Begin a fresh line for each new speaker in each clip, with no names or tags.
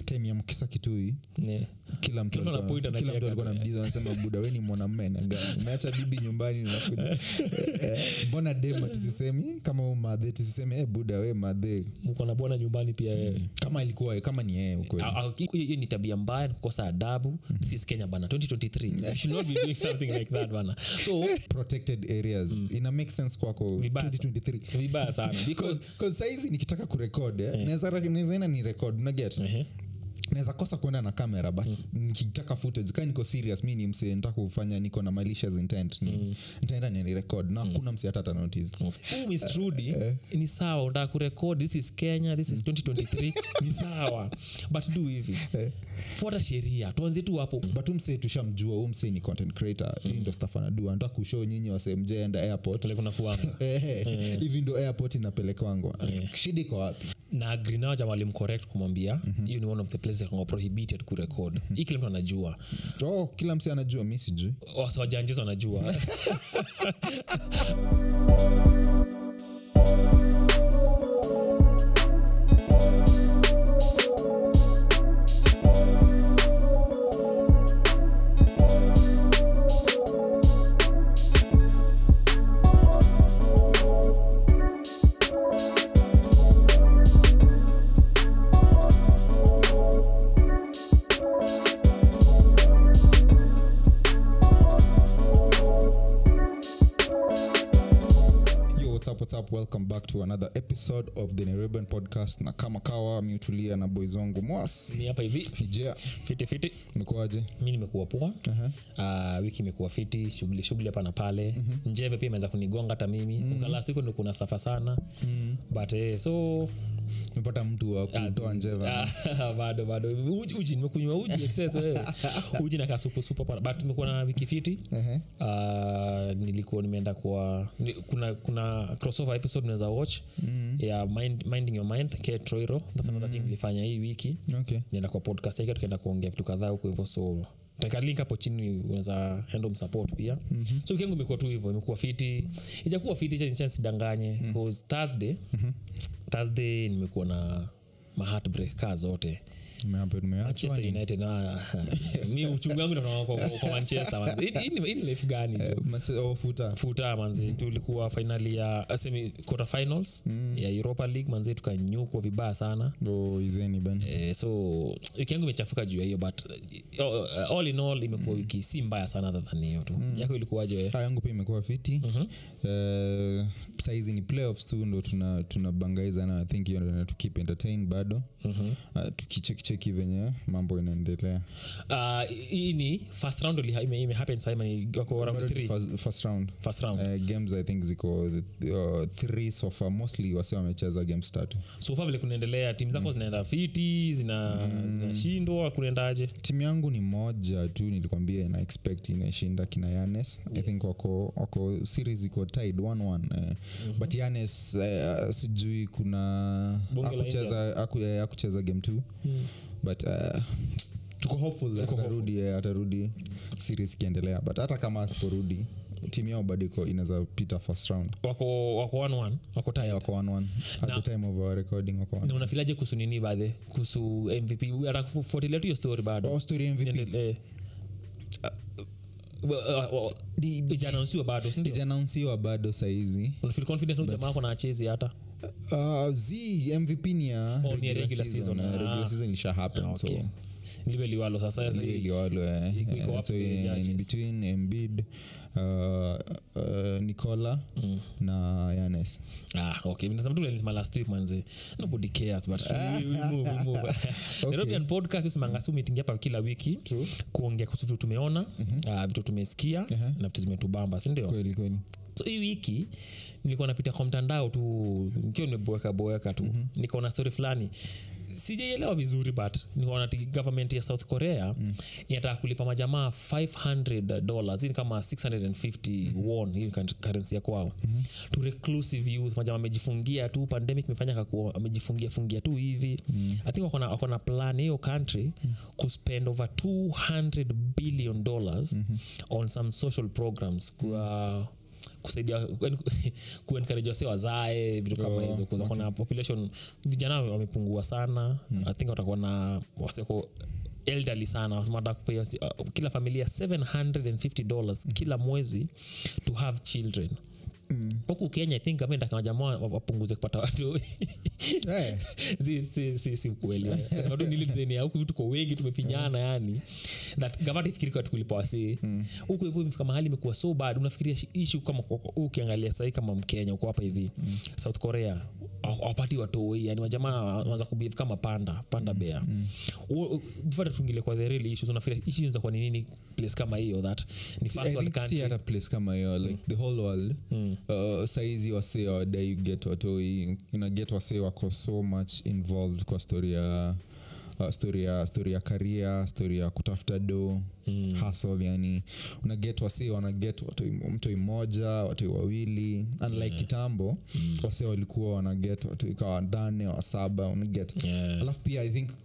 time ya mkisa kitui
Yeah.
kila mtu
Kila mtu
alikuwa-
anapoint
kila
anacheka
mtu alikuwa
tu,
namdiza anasema buda we ni mwanamme na gani umeacha bibi nyumbani unakuja Eh, mbona dema tusisemi kama u madhe tusisemi eh, buda we madhe
mko na bwana nyumbani pia wewe
kama ilikuwa kama ni yeye ukweli
Ah, ah, hiyo hiyo ni tabia mbaya kukosa adabu this is kenya bana 2023 you should not be doing something like that bana so
protected areas ina make sense kwako
Vibaya
2023
vibaya sana because
Because saizi nikitaka kurekod eh, naweza naweza enda ni record unaget
Ehe.
naweza kosa kuenda na kamera but nikitaka footage kaa niko serious mi ni mse nitaka kufanya niko na malicious intent ni, nitaenda ni record na hakuna mse hata atanotice
Huu Miss Trudy, ni sawa unataka kurekod this is kenya this is 2023 ni sawa but do hivi fuata sheria tuanzie tu hapo
but umse tushamjua huu mse ni content creator hii ndo stuff anadua anataka kushow nyinyi wasemjeenda airport
pale kuna kuanga
Ehe, hivi ndo airport inapelekwangwa shida iko wapi
na agree jamaa alimcorrect kumwambia hiyo ni one of the places that are prohibited kurekod hii kila mtu anajua
oh, kila mse anajua mi sijui
Wasa wajanjizo wanajua
yo what's up, what's up? welcome back to another episode of the nairobian podcast na kama kawa miutulia na boys wangu mwas
ni hapa hivi
nijea
fiti fiti
mekuaje
mi nimekuwa poa
Aha.
uh, wiki imekuwa fiti shughuli shughuli hapa na pale mm-hmm. njeve pia imeanza kunigonga hata mimi mm-hmm. siku ndo kuna safa sana mm-hmm. but eh, so
mepata mtu wa kutoa njeva
Ah, bado bado uji, uji nimekunywa uji excess wewe uji nakaa supusupu hapa but nimekuwa na wiki fiti
Ehe.
uh, nilikuwa nimeenda kwa ni, kuna kuna crossover episode unaweza watch mm. ya mind, minding your mind ke troiro that's another thing nilifanya hii wiki
okay
nienda kwa podcast yake tukaenda kuongea vitu kadhaa huko hivyo so taka link hapo chini unaweza handle msupport pia mm-hmm. so wiki yangu imekuwa tu hivyo imekuwa fiti ijakuwa fiti cha nisidanganye mm-hmm. thursday mm-hmm. thursday nimekuwa na maheartbreak kaa zote
Nimehappen, nimeachwa
manchester
ni-
united na mi uchungu wangu natoka kwa, kwa manchester manzi. Hii- hii ni- hii ni life gani jo?
Eh, Manchester- oh, futa
futa manzi tulikuwa finali ya semi quarter finals ya europa league manzi tukanyukwa vibaya sana
Oh, izeni ben
Eh, so wiki yangu imechafuka juu ya hiyo but uh, all in all imekuwa wiki si mbaya sana other than hiyo tu yako ilikuwaje wewe?
Ah, yangu pia imekuwa fiti Eh, saizi ni playoffs tu ndo tuna tunabangaiza na i think hiyo ndo tukip entertain bado
Mhm.
uh, tukichekicheki venye mambo inaendelea
Ah, hii ni first round ili- ime, ime happen sasa ni wako round
Bado ni
three
first, first round
first round
Uh, games i think ziko uh, three so far mostly wase wamecheza games tatu
so far vile kunaendelea timu zako zinaenda fiti zina zinashindwa kunaendaje
timu yangu ni moja tu nilikwambia ina expect inashinda kina yanes i think wako wako series iko tied 1-1 eh. but yanes eh, sijui kuna
Bunge la
akucheza aku, eh, akucheza game t but uh, tuko hopeful that
Tuko
atarudi eh, atarudi series ikiendelea but hata kama asiporudi timu yao bado iko inaweza pita first round
wako wako one one wako
Eh,
tied
wako 1-1 at
Na-
the time of our recording wako 1-1.
na unafilaje kuhusu nini baadhi kuhusu mvp atakufuatilia tu hiyo story bado
Oh, story MVP
Niendelee. Uh, uh, uh, ijaanausiwa bado sindio
ijanaunsiwa bado saizi
unafeel confident huyu jamaa ako na achezi hata
Uh, z mvp ni ya
Oh, ni ya regular season,
eh,
ah.
regular season ilisha happen
Ah, okay.
so
liwe liwalo sasa
liwalo eh,
Iko- iko
eh,
up
so
to the
in
judges.
between embid uh, uh, nicola na yanes
ah, okay nasema tu nilisema last week manze nobody cares but we, we move, we move. Nairobian podcast usimanga si meeting hapa kila wiki kuongea kuhusu vitu tumeona ah, vitu tumesikia na vitu zimetubamba sindio
kweli kweli
so hii wiki nilikuwa napita kwa mtandao tu nikiwa nimeboeka boeka tu mm-hmm. nikaona story fulani sijaielewa vizuri but nikaona ti government ya south korea mm. inataka kulipa majamaa 500 dollars hii ni kama 650 won hii ni currency ya kwao mm-hmm. to reclusive youth majamaa amejifungia tu pandemic imefanya kakuwa amejifungia fungia tu hivi mm. i think wakona, wakona plan hiyo country mm. kuspend over 200 billion dollars mm-hmm. on some social programs kwa kusaidia kuencourage wase wazae vitu kama
Oh,
hizo kuza kuna population vijana wamepungua sana i think watakuwa na waseko elderly sana wasema wataka kupea uh, kila familia 750 dollars kila mwezi to have children huku kenya i think gavment akamajamaa wapunguze kupata watu
Eh,
si, si, si, si ukweli Nasema tu ni ile design ya huku tuko wengi tumefinyana yani that gavana ifikiri kwa tukulipa wasee huku hivyo imefika mahali imekuwa so bad unafikiria shi- issue kama kwa- kwa- ukiangalia sahii kama mkenya uko hapa hivi south korea haw- hawapati watoi yani wajamaa wanza kubehave kama panda panda bea before tuingile kwa the real issues unafikiria issues za kwa ni nini place kama hiyo that ni
I
first world
think si
country
hata place kama hiyo like the whole world uh, saizi wase wadai get watoi una get wase wako so much involved kwa story ya uh, story ya story ya karia story ya kutafuta do mm. hustle yani una get wase wana get watoi mtoi mmoja watoi wawili unlike kitambo mm. wase walikuwa wana get watoi kawa nane wa saba una get
Yeah.
alafu pia i think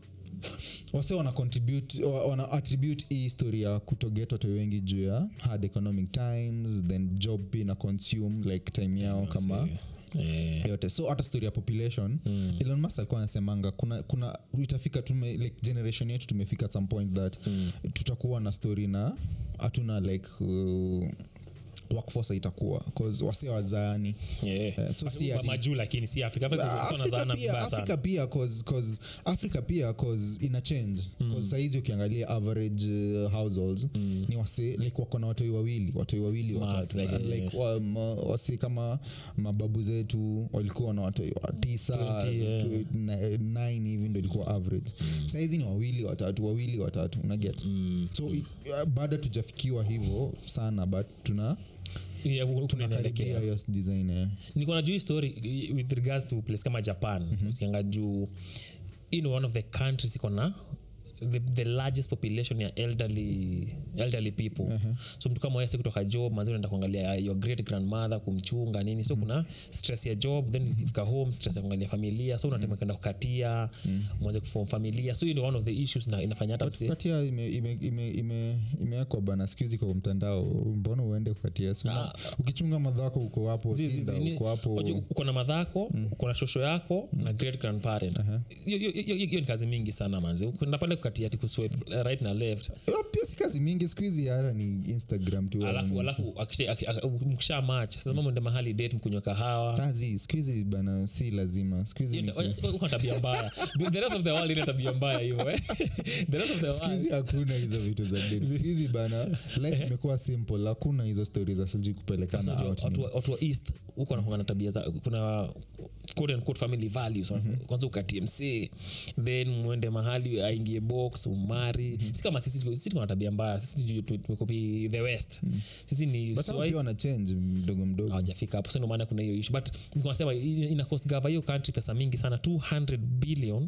wase wana contribute wa- wana attribute hii story ya kutoget watu wengi juu ya hard economic times then job pia na consume like time yao kama
Eh,
yote so hata story ya population mm. elon musk alikuwa anasemanga kuna, kuna itafika tume, like generation yetu tumefika at some point that mm. tutakuwa na story na hatuna like uh, workforce itakuwa cause wase wazaani
yeah.
Eh, so si
Ma-
ati-
majuu lakini si afrika Afrika sio
Africa
wanazaana
pia,
vibaya
Africa
sana
pia cause, cause africa pia cause ina change mm. saizi ukiangalia average uh, households mm. ni wase like wako na watoi wawili watoi wawili
Max,
watatu
like,
And
yeah.
like, wa, ma, wase kama mababu zetu walikuwa na watoi wa tisa
20, yeah.
tu- na- nine hivi ndo ilikuwa average saizi ni wawili watatu wawili watatu unaget mm. so i- uh, bado tujafikiwa hivyo sana but tuna
Yeah, huku tunaelekea
tunakaribia hiyo design eh.
niko na juu hii story i- with regards to place kama japan mm-hmm. usianga juu you know, one of the countries iko na the, the largest population ya elderly, elderly people uh-huh. so mtu kama wese kutoka job mazi unaenda kuangalia your great grandmother kumchunga nini so mm-hmm. kuna stress ya job then ukifika home stress ya kuangalia familia so unatema kwenda kukatia mwanze kufom familia so hiyo ni one of the issues na inafanya hata mse
kukatia imewekwa ime, ime, ime, imewekwa bana skuhizi kwa mtandao mbona uende kukatia Si una- ukichunga madhako uko hapo
Zi- zi-
Tinder,
zi- ni-
uko hapo
wajua, uko na madhako uko na shosho yako na great grandparent hiyo hiyo- hiyo- hiyo ni kazi mingi sana manzi ukwenda pale kukatia ati kuswipe eh, right na left
Eh, pia si kazi mingi skuhizi hata ni instagram tu
alafu alafu akisha- aki- aki- mkisha match sasa mwende mahali date mkunywa kahawa
kazi skuhizi bana si lazima skuhizi
Hiyo ndio- uko na tabia mbaya The- the rest of the world ina tabia mbaya hiyo eh. the rest of the world
skuhizi hakuna hizo vitu za date skuhizi bana life imekuwa simple hakuna hizo stori za sijui kupelekana
Unajua,
out
watu
nini.
wa- watu wa east huko wanakuanga na tabia za kuna quote and quote family values kwanza ukatie msee then mwende mahali aingie box umari si kama sisi sisi tuko na tabia mbaya sisi tu- tu- tumekopi the west sisi ni
But hao
swahili
pia wana change mdogo mdogo
hawajafika hapo sio maana kuna hiyo issue but nikasema ina cost gava hiyo country pesa mingi sana 200 billion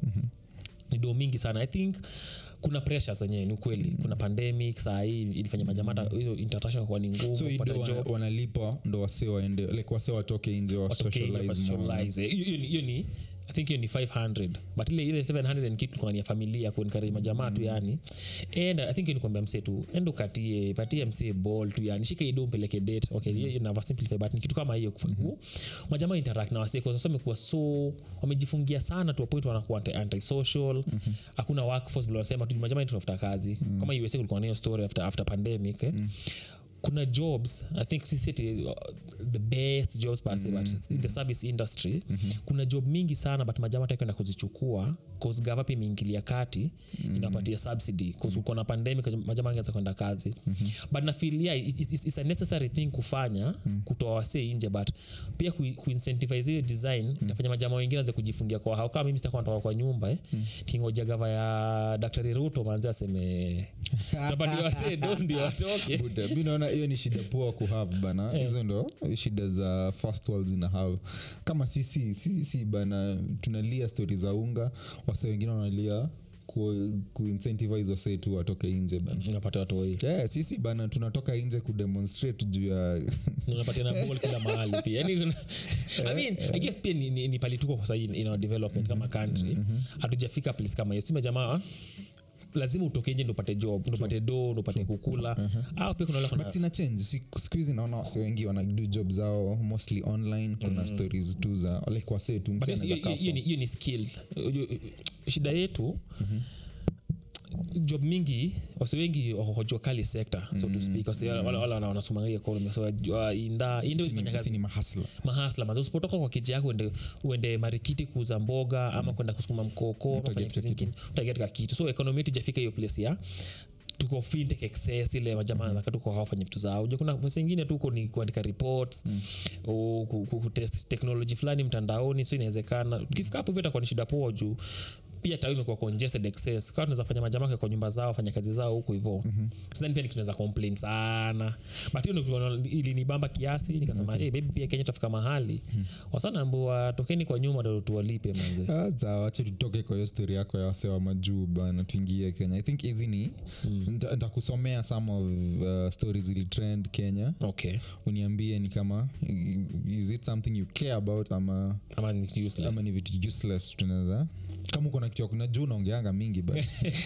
ni do mingi sana i think kuna pressures zenyewe ni ukweli kuna pandemic saa hii ilifanya majamata hiyo international kwa ni ngumu
so
kupata
ido
job
wana, wanalipa ndo wase waende like wase watoke nje wa
watoke nje
socialize more.
wasocialize. Hiyo- hiyo ni- hiyo ni i think hiyo ni 500 but ile ile 700 and kitu kwa ni ya familia kuencourage majamaa tu yani and i think nikwambia msee tu endo katie patie msee ball tu yani shika ido mpeleke date okay hiyo hiyo nava simplify but ni kitu kama hiyo mm majamaa interact na wasee kwa sababu wamekuwa so wamejifungia sana to a point wanakuwa anti- antisocial hakuna workforce vile wanasema tu majamaa tunafuta kazi kama USA kulikuwa na hiyo story after after pandemic eh kuna jobs i think sisi ati, uh, the best jobs pase mm-hmm. but in the service industry mm-hmm. kuna job mingi sana but majama takwenda kuzichukua cause gava pia imeingilia kati mm-hmm. inapatia subsidy cause mm-hmm. uko na pandemic majama angeza kwenda kazi mm-hmm. but nafilia it's, it's, it's a necessary thing kufanya mm-hmm. kutoa wasee nje but pia ku, kuincentivize hiyo design mm-hmm. itafanya majama wengine anze kujifungia kwa hao kama mimi sitakuwa natoka kwa nyumba eh, mm-hmm. kingoja gava ya daktari ruto manzi aseme napatia wasee do ndio watoke
Buda, mi naona hiyo ni shida poa kuhave bana hizo ndo shida za first world zina have kama sisi sisi bana tunalia stori za unga wase wengine wanalia ku, kuincentivize wasee tu watoke nje bana
napata watoi
yeah, sisi bana tunatoka nje kudemonstrate juu ya
unapatia na ball kila mahali pia yani kuna- I mean, I guess pia ni, ni, ni pali tuko kwa sahii in our development kama country hatujafika place kama hiyo sima jamaa lazima utoke nje ndo upate job ndo upate do ndo upate kukula au pia kuna wale
but
kuna
sina change Siku- siku hizi naona wase wengi wanadu job zao mostly online kuna stories tu za like wasee tu
But
msee
hiyo-
anaweza
hiyo- hiyo
kaa
ni- hiyo ni skill Unajua, shida yetu job mingi wase wengi wako jua kali sekta so to speak wase wale wale wana- wanasoma hii economy so uh, inda inde
Sini-
ufanya kazi
sini mahasla
mahasla mazo usipotoka kwa kiji yako uende, uende marikiti kuuza mboga ama kwenda kusukuma mkoko ama
Utaget
fanya kazi
kitu.
ingine utagetka kitu so economy yetu ijafika hiyo place ya tuko fintech excess ile majamaa mm tuko hawafanya vitu zao Unajua kuna pesa ingine tuko ni kuandika reports mm. kutest technology fulani mtandaoni so inawezekana ukifika hapo hivyo itakuwa ni shida poa juu pia tao imekuwa congested excess kaa tunaweza fanya majamaa kwa nyumba zao fanya kazi zao huku hivo mm-hmm. sidhani pia ni kitu tunaweza complain sana but hiyo ndio kitu ilinibamba kiasi nikasema okay. hey, baby pia kenya tafika mahali mm. wasanaambua tokeni kwa nyuma ndo tuwalipe manze
Sasa wache tutoke kwa hiyo story yako ya wase wa majuu bana tuingie kenya i think hizi ni nita- nitakusomea some of uh, stories zilitrend kenya
okay
uniambie ni kama is it something you care about ama
ama ni useless
ama ni vitu useless tunaweza kama uko na kitu ya kuna juu unaongeanga mingi but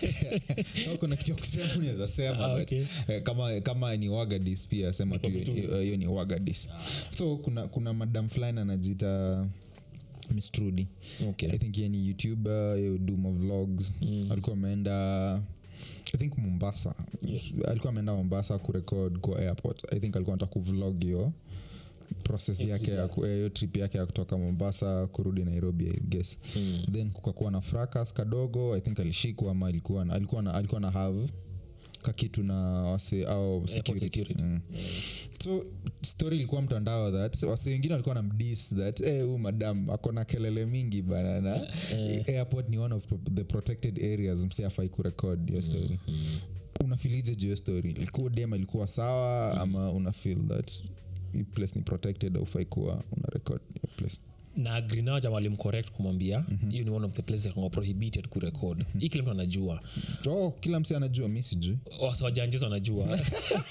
kama uko na kitu ya kusema unaweza sema
Ah,
but,
okay.
eh, kama kama ni wagadis pia sema tu
Niko tu.
hiyo hiyo ni wagadis so kuna kuna madam fulani anajiita miss trudy
okay
i think ye ni youtuber yo do ma vlogs
Mm.
alikuwa ameenda i think mombasa
Yes.
alikuwa ameenda mombasa kurekod kwa airport i think alikuwa anataka kuvlog hiyo process yake ya ku- eh, hiyo trip yake ya kutoka mombasa kurudi nairobi i guess
Mm.
then kukakuwa na fracas kadogo i think alishikwa ama alikuwa na, alikuwa na, alikuwa na have kakitu na wase au security,
security.
Mm. so story ilikuwa mtandao that wase wengine walikuwa na mdis that hey, huu madam akona kelele mingi bana na airport ni one of pro- the protected areas mse afai kurekod hiyo story unafilije juu hiyo story ilikuwa dem ilikuwa sawa ama una feel that hii place ni protected aufai kuwa una record hiyo place
na agrinao jama walimcorrect kumwambia hiyo ni one of the places mm prohibited kurekod hii kila mtu anajua
oh kila mse anajua mi sijui
Wasa wajanjiza wanajua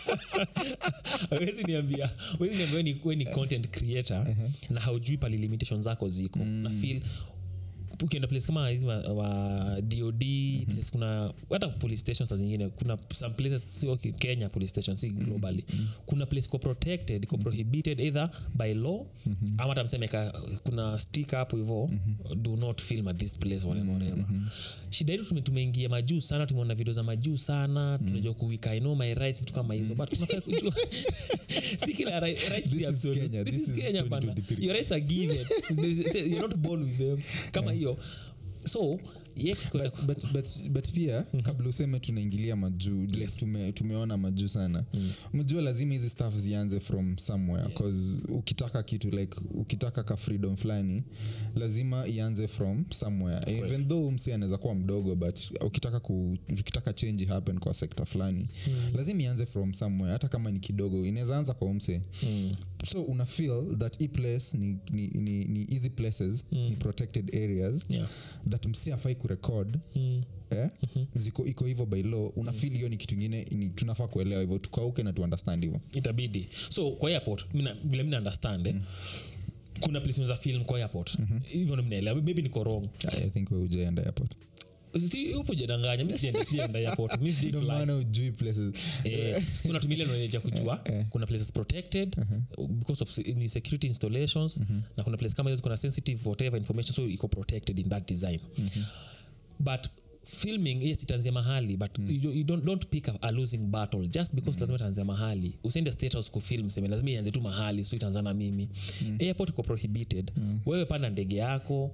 wezi niambia wezi niambia we ni, we ni content creator na haujui pali limitation zako ziko na feel ukienda place kama hizi wa, wa dod place kuna hata police stations saa zingine kuna some places sio ki- kenya police station si globally kuna place iko protected iko prohibited either by law ama hata mseme ka- kuna stick hapo hivo do not film at this place whatever, whatever. shida yetu tume- tumeingia majuu sana tumeona video za majuu sana tunajua kuwika I know my rights vitu kama hizo but tunafaa kujua si kila ri- rights
This
ni
is
absolute.
Kenya.
This
This
is
is
Kenya bana.
2023.
Your rights are given They say you're not born with them kama hiyo so ye kwenda
but, but, but, but pia kabla useme tunaingilia majuu like tume, tumeona majuu sana mjua lazima hizi staff zianze from somewhere cause ukitaka kitu like ukitaka ka freedom fulani lazima ianze from somewhere even though msi anaweza kuwa mdogo but ukitaka ku, ukitaka change happen kwa sekta fulani lazima ianze from somewhere hata kama ni kidogo inaweza anza kwa umse
Mm.
so una feel that hii place ni, ni, ni, ni easy places ni protected areas
yeah.
that msi afai kurekod
mm.
eh? ziko iko hivyo by law una feel hiyo ni kitu ingine ni tunafaa kuelewa hivyo tukauke na tuundestand hivyo
itabidi so kwa airport mina, vile mina understand eh, kuna place unaweza film kwa airport hivyo ndo mnaelewa maybe niko wrong
i think we ujaenda airport
si upo jadanganya mi sijaenda sijaenda airport mi sijai
ndio
fly.
maana ujui places
Eh, so natumia ile knowledge ya kujua
Eh, eh.
kuna places protected because of se- ni security installations na kuna place kama hizo kuna sensitive whatever information so iko protected in that design but filming yes itaanzia mahali but you, don't- you don't, don't pick a, a losing battle just because lazima itaanzia mahali usiende state house kufilm seme lazima ianze tu mahali so itaanza na mimi airport iko prohibited wewe panda ndege yako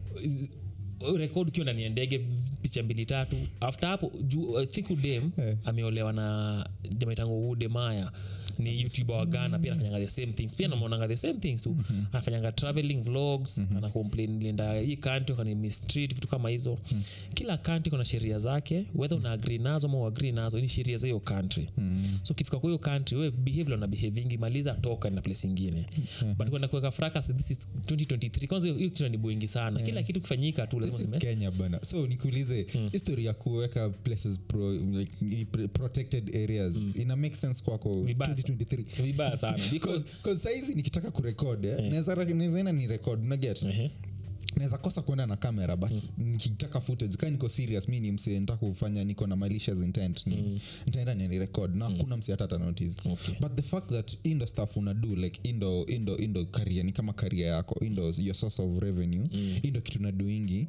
rekod ukiwa ndani ya ndege picha mbili tatu after hapo juu I think udem
Eh.
ameolewa na jamaitango ude maya ni youtuber wa ghana pia anafanyanga the same things pia namwonanga the same things tu anafanyanga traveling vlogs ana complain linda hii country kani mistreat vitu kama hizo kila country kuna sheria zake whether una agree nazo ama uagree nazo ni sheria za hiyo country so ukifika kwa hiyo country we behave na behavingi maliza toka na place ingine but kwenda kuweka fracas this is 2023 kwanza hiyo hiyo kitu ni buingi sana kila kitu kifanyika tu lazima
this is
useme,
kenya bana so nikuulize history ya kuweka places pro, like, i- pre- protected areas ina make sense kwako
Vibaya
2023
vibaya sana because
Cause- cause saizi nikitaka kurekod eh, naweza naweza enda ni record unaget
Ehe.
naweza kosa kwenda na kamera but nikitaka footage kaa niko serious mi ni mse nta kufanya niko na malicious intent ni, nitaenda ni record na hakuna mse hata ata notice
Okay.
but the fact that indo stuff una do like indo indo indo career ni kama career yako indo your source of revenue indo kitu na doingi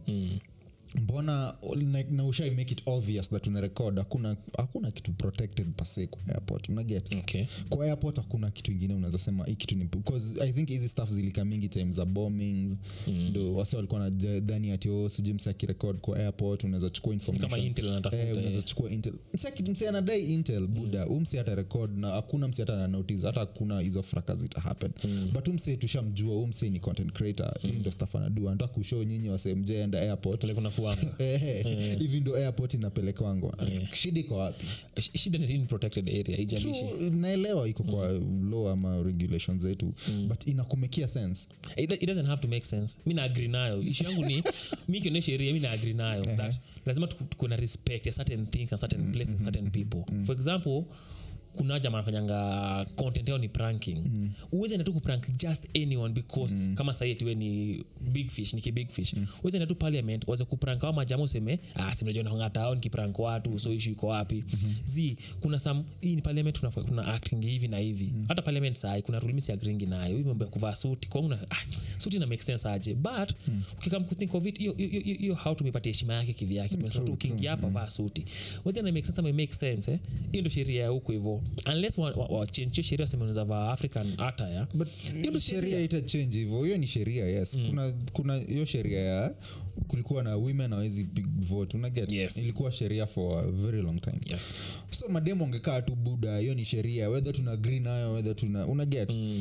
mbona like, na ushai make it obvious that una record hakuna hakuna kitu protected pase kwa airport unaget
okay.
kwa airport hakuna kitu ingine unaweza sema hii kitu ni because i think hizi stuff zilika mingi time za bombings ndo wase walikuwa na dhani ati oh, sijui mse akirekod kwa airport unaweza chukua information
kama intel anatafuta
Eh,
eh.
unaweza chukua intel Mse aki- mse anadai intel buda mm. umse hata record na hakuna mse hata ana notice hata hakuna hizo fraka zita happen mm. but umse tushamjua umse ni content creator mm. ndo stuff anadu anataka kushow nyinyi wasemjeenda airport
Pale kuna kuanga
Eh, hivi ndo airport inapelekwangwa shida iko wapi
Sh- shida ni in protected area ijalishi
True, naelewa iko kwa law ama regulations zetu but inakumekia sense
it, it doesn't have to make sense mi naagri nayo ishu yangu ni mi kione sheria mi naagri nayo that lazima tuku- kuna respect ya certain things and certain places and certain people for example kuna jama anafanyanga content yao ni pranking mm. uweze natu kuprank just anyone because mm. kama sahii tiwe ni big fish ni kibig fish mm. uweze natu parliament waze kuprank ao majama useme ah, simnajua nahongatao nikiprank watu so ishu iko wapi mm-hmm. zi kuna some hii ni parliament kuna, kuna acting hivi na hivi mm. hata parliament sai kuna rulmisi agringi nayo hii mambo ya kuvaa suti kwangu na ah, suti na make sense aje but mm. ukikam kuthink of it hiyo- hiyo hiyo- hiyo how tumepatia heshima yake kivyake tumesema tu ukiingia hapa vaa suti whether na make sense ama make sense eh hiyo ndo sheria ya huko hivyo unless wa, wa, wa change hiyo sheria waseme unaweza vaa african attire
but hiyo sheria itachange hivyo hiyo ni sheria yes kuna kuna hiyo sheria ya kulikuwa na women awezi vote unaget
Yes.
ilikuwa sheria for a very long time
yes
so mademo angekaa tu buda hiyo ni sheria whether tuna agree nayo whether tuna unaget mm.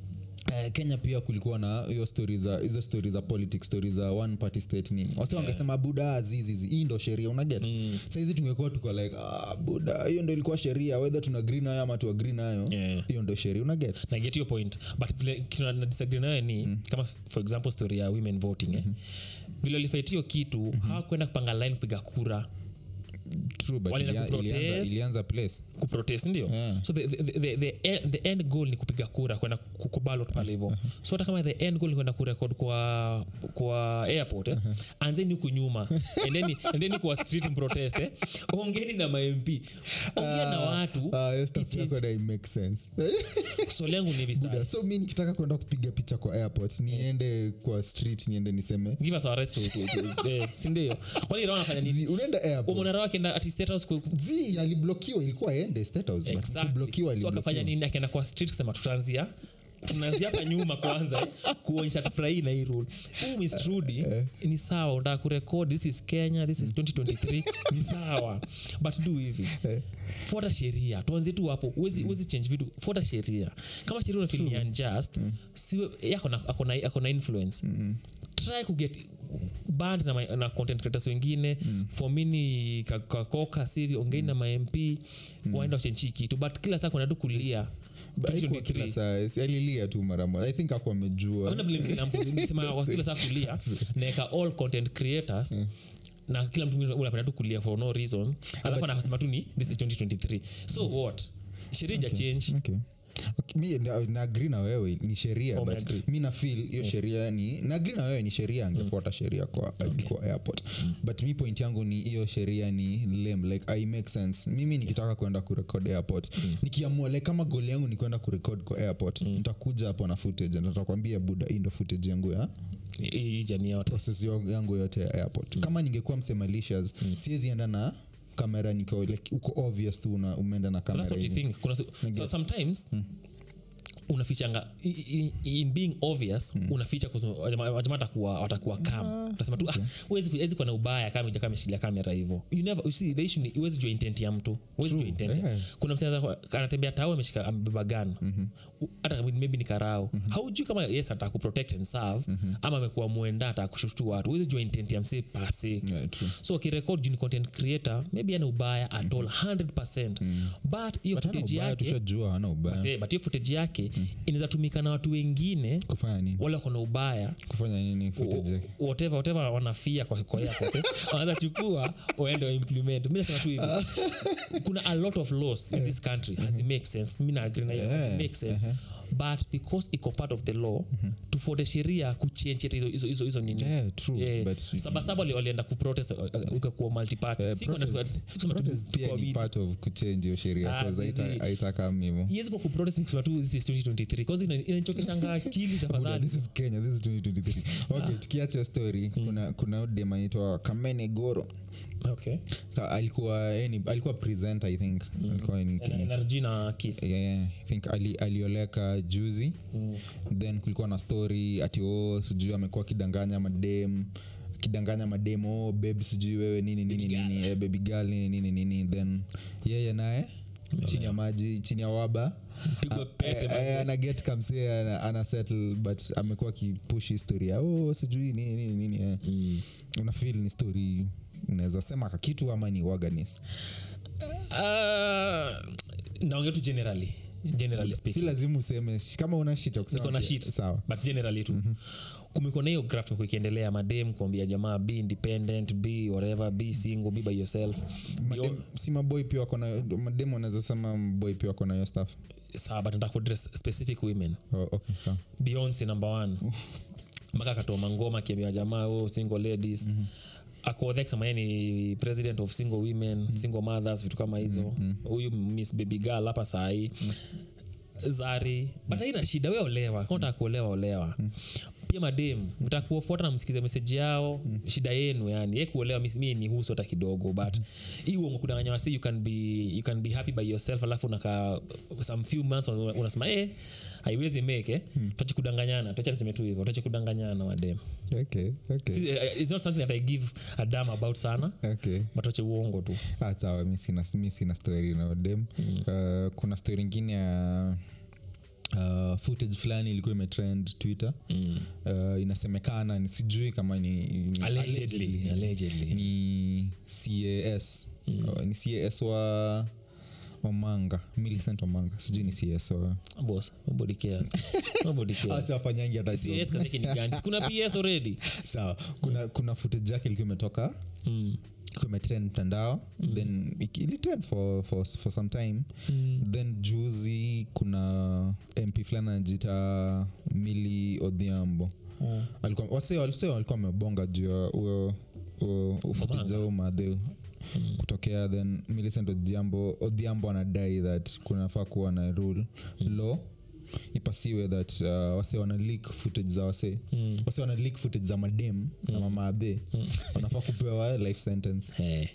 Uh, kenya pia kulikuwa na hiyo stori za hizo stori za politics stori za one party state nini wasi wangesema buda zizizi hii ndo sheria unaget mm. saizi tungekuwa tuko like ah, buda hiyo ndo ilikuwa sheria whether tuna agree nayo ama tu agree nayo
Yeah.
hiyo ndo sheria unaget
na get your point but vile kitu na- na disagree nayo ni mm. kama for example story ya women voting eh vile walifight hiyo kitu mm-hmm. hawakwenda kupanga line kupiga kura
true but
Walienda
ilia- ilianza,
kuprotest.
ilianza place
kuprotest ndio
Yeah.
so the, the, the, the, end, the end goal ni kupiga kura kwenda ku- kubalot pale hivo so hata kama the end goal ni kwenda kurekod kwa kwa airport eh, anzeni huku nyuma endeni endeni kwa street protest eh. ongeni na mamp ongea na watu
Ah, hiyo stuff
It
yako na make sense
swali yangu ni hivi sasa
so mi nikitaka kwenda kupiga picha kwa airport niende kwa street niende niseme
give us our rights to, to, to eh, sindio kwani raha anafanya nini
Zi, unaenda airport
umona raha akienda ati state house ku- ku-
zi aliblokiwa ilikuwa aende state house but
Exactly.
kublokiwa
so akafanya
aliblokiwa.
nini akaenda kwa street kusema tutaanzia tunaanzia hapa nyuma kwanza eh, kuonyesha tufurahii na hii rule huu Miss Trudy ni sawa unataka kurekod this is kenya this is 2023 ni sawa but do hivi fuata sheria tuanzie tu hapo uwezi uwezi change vitu fuata sheria kama sheria unafeel ni unjust siwe yako na ako na ako na influence try kuget band na, ma- na content creators wengine mm. fomini kakoka sivi ongei na mamp mm. waenda wachenchi kitu but kila saa kuna tu kulia
But haikuwa kila
2023.
saa si alilia tu mara moja i think aku amejua
Hakuna blame kila mtu Nimesema kwa kila saa kulia naeka all content creators na kila mtu mwingine unapenda tu kulia for no reason alafu anasema tu ni this is 2023 so what sheria ija change
okay. Okay, mi na- naagri na wewe ni sheria
Oh,
but
umeagree.
mi nafil hiyo sheria ni naagri na wewe ni sheria angefuata sheria kwa, kwa airport but mi point yangu ni hiyo sheria ni lame like i make sense mimi nikitaka kwenda kurekod airport nikiamua like kama goli yangu ni kwenda kurekod kwa airport nitakuja hapo na footage na nitakwambia buda hii ndo footage yangu ya
hii jamii yote
process yo- yangu yote ya airport kama ningekuwa msemalicious siwezi enda na kamera niko like uko obvious tu una- umeenda na
But that's
kamera
what you
yenye-
think kuna so sometimes unafichanga i- i- in being obvious unaficha wajama watakuwa watakuwa kam utasema tu ah, huwezi ku- huwezi kuwa na ubaya kama ujakaa ameshikilia kamera hivyo you never you see the issue ni huwezi jua intent ya mtu huwezi jua intent
yeah.
kuna msee anatembea tao ameshika amebeba gun hata kama maybe ni karao haujui kama yes ataka kuprotect and serve ama amekuwa mwenda ataka kushutu watu huwezi jua intent ya msee pase
Yeah, true.
so akirekod juu ni content creator maybe ana ubaya at all 100 but hiyo
But hana
footage
ubaya,
yake
tushajua hana ubaya
Eh, but hiyo footage yake inaweza tumika na watu wengine
kufanya nini
wale wako na ubaya
kufanya nini footage yake
whatever whatever wanafia kwa kwa airport, eh, wanaweza chukua waende waimplement mi nasema tu hivi kuna a lot of laws in this country has it make sense mi na agree na hiyo
Yeah,
make sense but because iko part of the law tufuate sheria kuchange hata hizo- hizo- hizo hizo nini
yeah, true
Yeah.
but
sabasaba wali- walienda kuprotest uh, uh, ukakuwa multiparty
Eh,
Si kwenda-
protest-
si kusema tu
protest pia
kwa
ni
media.
part of kuchange hiyo sheria
Ah,
'cause
zizi.
haita- haitakam hivo
iwezi kwa kuprotest ni kusema tu this is 2023 cause ina- inanichokeshanga akili
Buda,
tafadhali
this is kenya this is 2023 okay tukiacha hiyo story kuna kuna dem anaitwa kamene goro
okay
Ka- alikuwa yeye ni- alikuwa presenter i think alikuwa ni,
Ena-
ni,
energy na kiss
yeah, yeah, I think ali, alioleka juzi
Mm.
then kulikuwa na story ati o sijui amekuwa akidanganya madem kidanganya madem oh, babe sijui wewe nini nini nini eh, baby girl nini nini nini then yeye naye chini ya maji chini ya waba
Pigwa pete,
Eh, eh, ana get kamse ana, ana settle but amekuwa akipush historia oh sijui nini nini nini eh.
Mm.
una feel ni story unaweza sema kakitu ama ni waganis
Ah, naongea tu generally generally
si
speaking
lazima useme kama una shit ya kusema
niko na
pia,
shit
sawa
but generally tu mm-hmm. kumekuwa na hiyo graph imekuwa ikiendelea madem kuambia jamaa be independent be whatever be single be by yourself
Madem- si maboy pia wako na madem wanaweza sema maboy pia wako na hiyo stuff
sawa but nataka kuaddress specific women
oh, okay, sawa
beyonce number one mpaka akatoa mangoma akiambia jamaa oh, single ladies mm-hmm akodhekama ni president of single women mm-hmm. single mothers vitu kama hizo huyu mm-hmm. miss baby girl hapa sahii mm-hmm. zari but haina shida we olewa kama unataka kuolewa olewa mm-hmm pia madem mtakuofuata na msikize meseji yao mm. shida yenu yani ye kuolewa mi- mi ni husu hata kidogo but hii uongo kudanganya wasi you can be you can be happy by yourself alafu unaka some few months una- unasema eh haiwezi make eh mm. tuache kudanganyana tuache niseme tu hivyo tuache kudanganyana madem
okay, okay,
Si- eh, it's not something that i give a dam about sana
okay.
but tuache uongo tu
Ah, sawa mi sina, mi sina story na dem uh, kuna story ingine ya uh, footage fulani ilikuwa imetrend twitter
mm.
uh, inasemekana ni sijui kama ni, ni
allegedly allegedly
ni cas uh, ni cas wa wamanga millicent wamanga sijui ni cs wa
boss nobody cares nobody cares
asi wafanyangi hata joke.
CS kazi yake ni gani? Si kuna ps already
sawa kuna kuna footage yake ilikuwa imetoka
mm.
ilikuwa imetrend mtandao then iki- ilitrend for, for, for some time
Mm.
then juzi kuna mp fulani anajita mili odhiambo
Oh.
alikuwa wase wase walikuwa wamebonga juu ya huyo huyo ufutiza huo madhe kutokea then millicent odhiambo odhiambo anadai that kunafaa kuwa na rule law ipasiwe that uh, wase wana leak footage za wase
Mm.
wase wana leak footage za madem na mamaadhe wanafaa kupewa life sentence
Hey.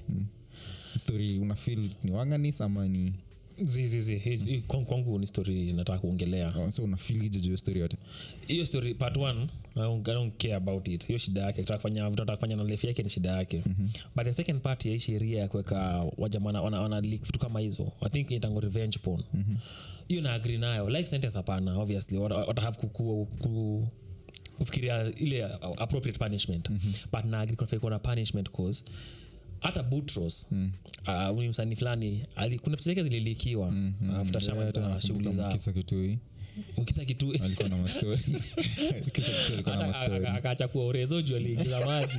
story unafil ni wanganis ama ni
zizizi Hii- kwangu kwangu ni story nataka kuongelea
oh, so unafilije juu ya story yote
hiyo story part one I don't, I don't care about it hiyo shida yake Akitaka kufanya vitu anataka kufanya na life yake ni shida yake mm-hmm. but the second part ya hii sheria ya kuweka wajamana wana, wana leak vitu kama hizo i think itango revenge porn mm-hmm. hiyo na agree nayo life sentence hapana obviously wata, wata have kuku, ku, kufikiria ile uh, appropriate punishment mm-hmm. but na agree kunafaa kuwa na punishment cause hata butros mm. uh, huyu msanii fulani ali- kuna picha zake zililikiwa mm-hmm. after shamaliza shughuli zao
kisa kitui
ukisa kitu
alikuwa na mastori kisa kitui alikuwa na mastori
akaacha kuwa urezo juu aliingiza maji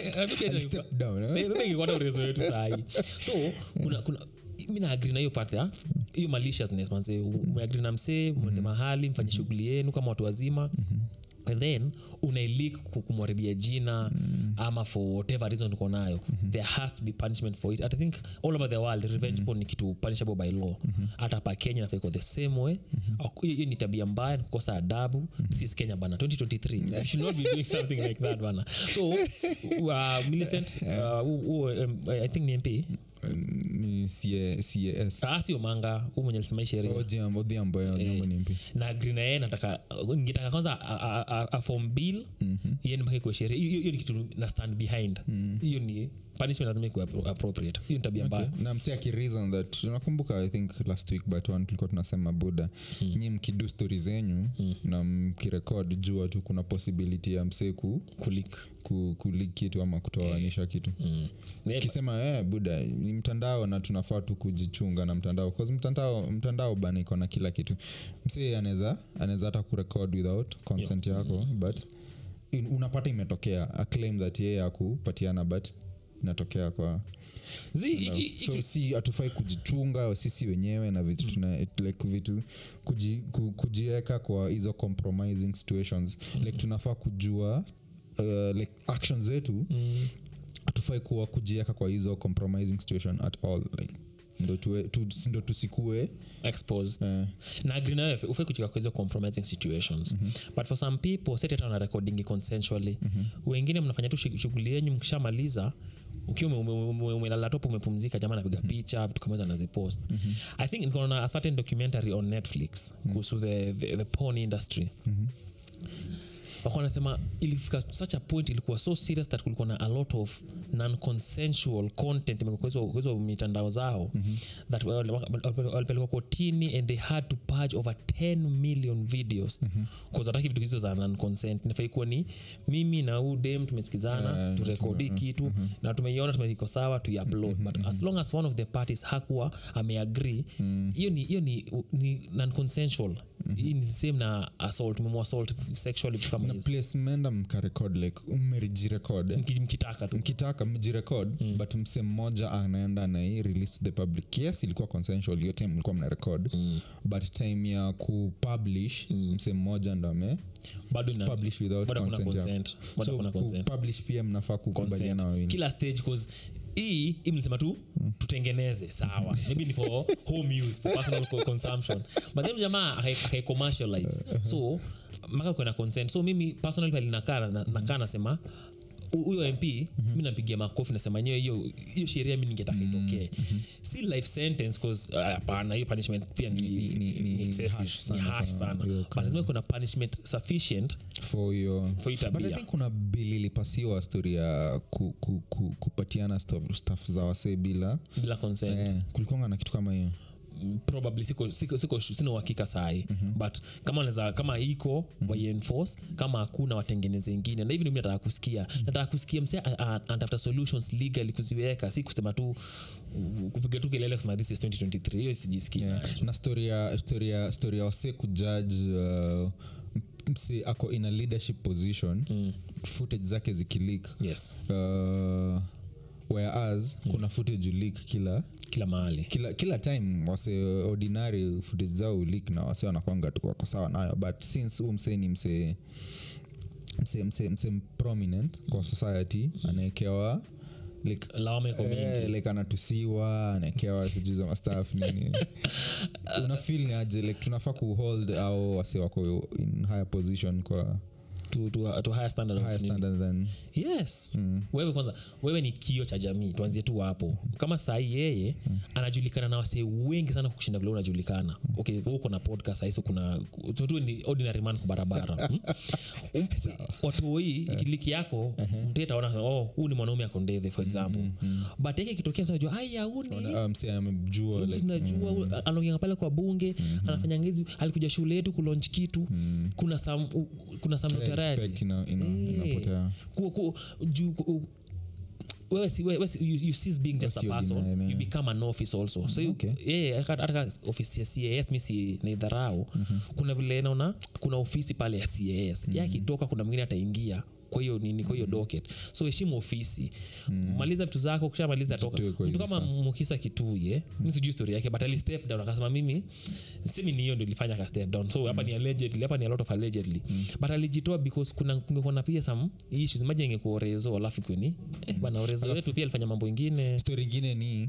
Step down, eh?
mengikwata urezo wetu sahii so kuna, kuna mi naagri na hiyo part ya hiyo maliciousness manze umeagri na msee mwende mahali mfanye shughuli yenu kama watu wazima and then unailik kumwaribia jina mm. ama for whatever reason uko nayo mm-hmm. there has to be punishment for it i think all over the world revenge mm-hmm. porn ni kitu punishable by law mm-hmm. hata hapa kenya nafaa iko the same way mm-hmm. hiyo ni tabia mbaya ni kukosa adabu mm-hmm. this is kenya bana 2023 you should not be doing something like that bana so uh, millicent uh, u, u, um, i think ni mp
ni C- cas
Ah, sio manga huu mwenye alisema hii sheria
Odhiambo- Odhiambo, eh, Odhiambo ni mpi
na agri na yeye nataka ningetaka kwanza a- a- a- a form bill iende mpaka ikuwe sheria hiyo hiyo ni kitu na stand behind hiyo ni punishment lazima ikuwe appro- appropriate hiyo ni tabia mbaya
na msi akireason that unakumbuka i think last week but one tulikuwa tunasema buda mm. nyi mkidu stori zenyu mm. na mkirekod jua tu kuna possibility ya msee ku
kulik
ku- kulik kitu ama kutoanisha kitu
mm. Yeah,
kisema eh, buda ni mtandao na tunafaa tu kujichunga na mtandao cause mtandao mtandao bana iko na kila kitu msee anaweza anaweza hata kurekod without consent yako but in- unapata imetokea a claim that yeye akupatiana but inatokea kwa
Zi,
you know.
iki-
so
iki-
si hatufai kujichunga sisi wenyewe na vitu tuna like vitu kuji, ku, kujiweka kwa hizo compromising situations like tunafaa kujua uh, like action zetu
Mm.
hatufai kuwa kujiweka kwa hizo compromising situation at all like ndo, tuwe, tu, ndo tusikue
exposed
uh,
na agree nawe ufai kuchika kwa hizo compromising situations but for some people set hata wana recording consensually wengine mnafanya tu shug- shughuli yenyu mkishamaliza ukiwa ume- ume- ume- umelala topo umepumzika jamaa napiga picha vitu kama hizo anazipost i think nikaona a certain documentary on netflix kuhusu the, the, the porn industry wako wanasema ilifika such a point ilikuwa so serious that kulikuwa na a lot of non-consensual content imekuwa kwa hizo- kwa hizo mitandao zao mm-hmm. that wal- wal- walipelekwa kotini and they had to purge over 10 million videos mm-hmm. hataki vitu hizo za non-consent nafai kuwa ni mimi na huu dem tumesikizana
Eh,
turekodi kitu na tumeiona tumeiko sawa tuiupload but as long as one of the parties hakuwa ameagree hiyo ni hiyo ni, ni non-consensual hii ni same na assault umemwassault sexually vitu kama
na
hizo
place mmeenda mkarekod like mmejirekod
Mki- mkitaka tu
mkitaka mjirekod mm. but mse mmoja anaenda nai release to the public yes ilikuwa consensual hiyo time mlikuwa mna record mm. but time ya kupublish mm. mse mmoja ndo ame
bado ina-
publish without
bado kuna
consent yako.
consent bado
so
kuna consent
kupublish pia mnafaa kukubaliana
consent.
wawili
kila stage cause hii hii mlisema tu tutengeneze sawa maybe ni for home use for personal co- consumption but then jamaa akai- akai commercialize so maka kwena consent so mimi personally pale nakaa na- nakaa nasema hu- huyo mp mi nampigia makofi nasema nyewe hiyo hiyo sheria mi ningetaka itokee si life sentence cause uh, hapana hiyo punishment pia ni,
Ni- ni- ni-
ni
ni
excessive,
harsh
ni
sana
harsh
kwa
sana
hiyo
but lazima kuna punishment sufficient
for your
for hiyo
but i
tabia
think kuna bili ilipasiwa story ya ku, ku, ku, kupatiana stuff, stuff za wasee bila
bila consent
eh, kulikonga na kitu kama hiyo
probably siko, siko, siko sina uhakika sahi mm-hmm. but kama naeza kama iko mm-hmm. waienforce kama hakuna watengeneze ingine na hivi ndio mi nataka kusikia mm-hmm. nataka kusikia mse a- a- anatafuta solutions legally kuziweka si kusema tu uh, kupiga tu kelele kusema this is 2023 hiyo sijisikii
yeah.
nacho.
na story ya story ya story ya wasee kujudge uh, msi ako in a leadership position mm. footage zake zikilik
yes
uh, whereas mm. kuna footage ulik kila
kila mahali
kila kila time wase ordinary footage zao ulik na wase wanakwanga tu wako sawa nayo but since huu msee ni msee msee msee msee prominent kwa society anaekewa like
lawama iko mingi
Eh, like anatusiwa anaekewa sijuza mastaf nini una feel ni aje like tunafaa kuhold au wase wako in higher position kwa
to, to, to higher standard of
higher
nini.
standard than
yes mm. wewe kwanza wewe ni kio cha jamii tuanzie tu hapo kama sahii yeye mm. anajulikana na wasee wengi sana kushinda vile unajulikana okay wewe uko na podcast sahisi kuna tu ni ordinary man kwa barabara mm? Um, watu hii ikiliki yako mtu ataona oh huu ni mwanaume akondethe for example but yake kitokea msajua aya huu ni
uh, mse amejua
Msi
like,
tunajua mm. anaongea pale kwa bunge anafanya ngezi alikuja shule yetu kulonch kitu kuna sam u- kuna sam notaraji
respect ina- ina-
Eh.
inapotea
ku, ku, juu ku, wewe si, wewe si, you, you cease being just a
Wasi
person
ordinary,
you
yeah.
become an office also so you-
Okay.
yeah, hata hata ofisi ya cas mi si naidharau kuna vile naona kuna ofisi pale ya cas mm yakitoka kuna mwingine ataingia kwa hiyo nini kwa hiyo docket so heshimu ofisi maliza vitu zako kushamaliza toka
Jitoe kwa
mtu
hizo
kama mukisa kituye mi sijui story yake but ali step down akasema mimi semi ni hiyo ndio ilifanya ka step down so hapa ni allegedly hapa ni a lot of allegedly but alijitoa because kuna kungekuwa na pia some issues imagine ingekuwa orezo alafu kweni eh, bana orezo wetu pia alifanya mambo ingine
story ingine ni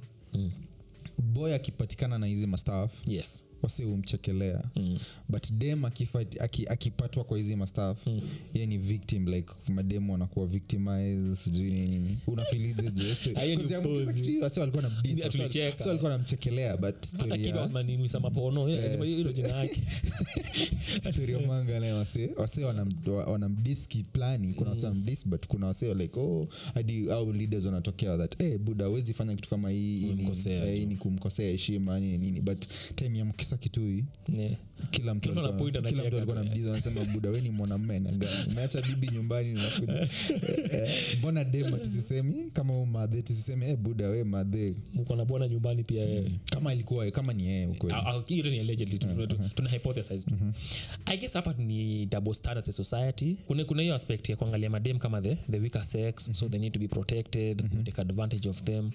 boy akipatikana na hizi mastaf
yes
wase umchekelea mm. but dem akifa- aki- akipatwa kwa hizi mastaf mm. ye ni victim like mademu wanakuwa victimize sijui nini unafilije
Hiyo ni upuzi.
wase walikuwa na mdis, wase-
Tulicheka.
wase walikuwa namchekelea but story
lakini
ya-
wasmanimwisa mapono
Eh,
hilo jina yake
story ya manga naye wase wase wanam- wa- wanamdiski plani kuna wase wanamdis but kuna wase like oh hadi au leaders wanatokea that hey, buda awezi fanya kitu kama hii hii ni-
Umemkosea
eh,
tu.
hii ni kumkosea heshima nini nini but time ya mkisa mukisa kitui
Yeah.
kila mtu
Kila mtu
alikuwa-
anapoint
kila mtu
anacheka
alikuwa
tu,
namjiza anasema buda we ni mwanamme na gani umeacha bibi nyumbani unakuja Eh, eh, mbona dema tusisemi kama u madhe tusisemi eh, buda we madhe
mko na bwana nyumbani pia wewe
kama ilikuwa kama ni yeye ukweli
Au- au- hiyo ni allegedly tu- tu- tu- tuna hypothesize tu i guess hapa ni double standards ya society kuna kuna hiyo aspect ya kuangalia madem kama the, the weaker sex so they need to be protected we take advantage of them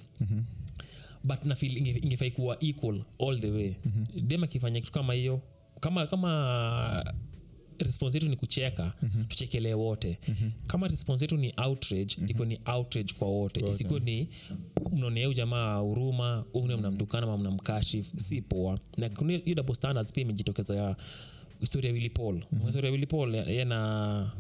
but nafil ingefai kuwa equal all the way dem akifanya kitu kama hiyo kama kama response yetu ni kucheka mm-hmm. tuchekelee wote mm-hmm. kama response yetu ni outrage mm-hmm. iko ni outrage kwa wote isikuwe ni mnaonea huyu jamaa huruma une mnamtukana ma mnamkashif si poa na kuna hiyo double standards pia imejitokeza ya historia ya willy paul mm-hmm. historia ya willy paul ye na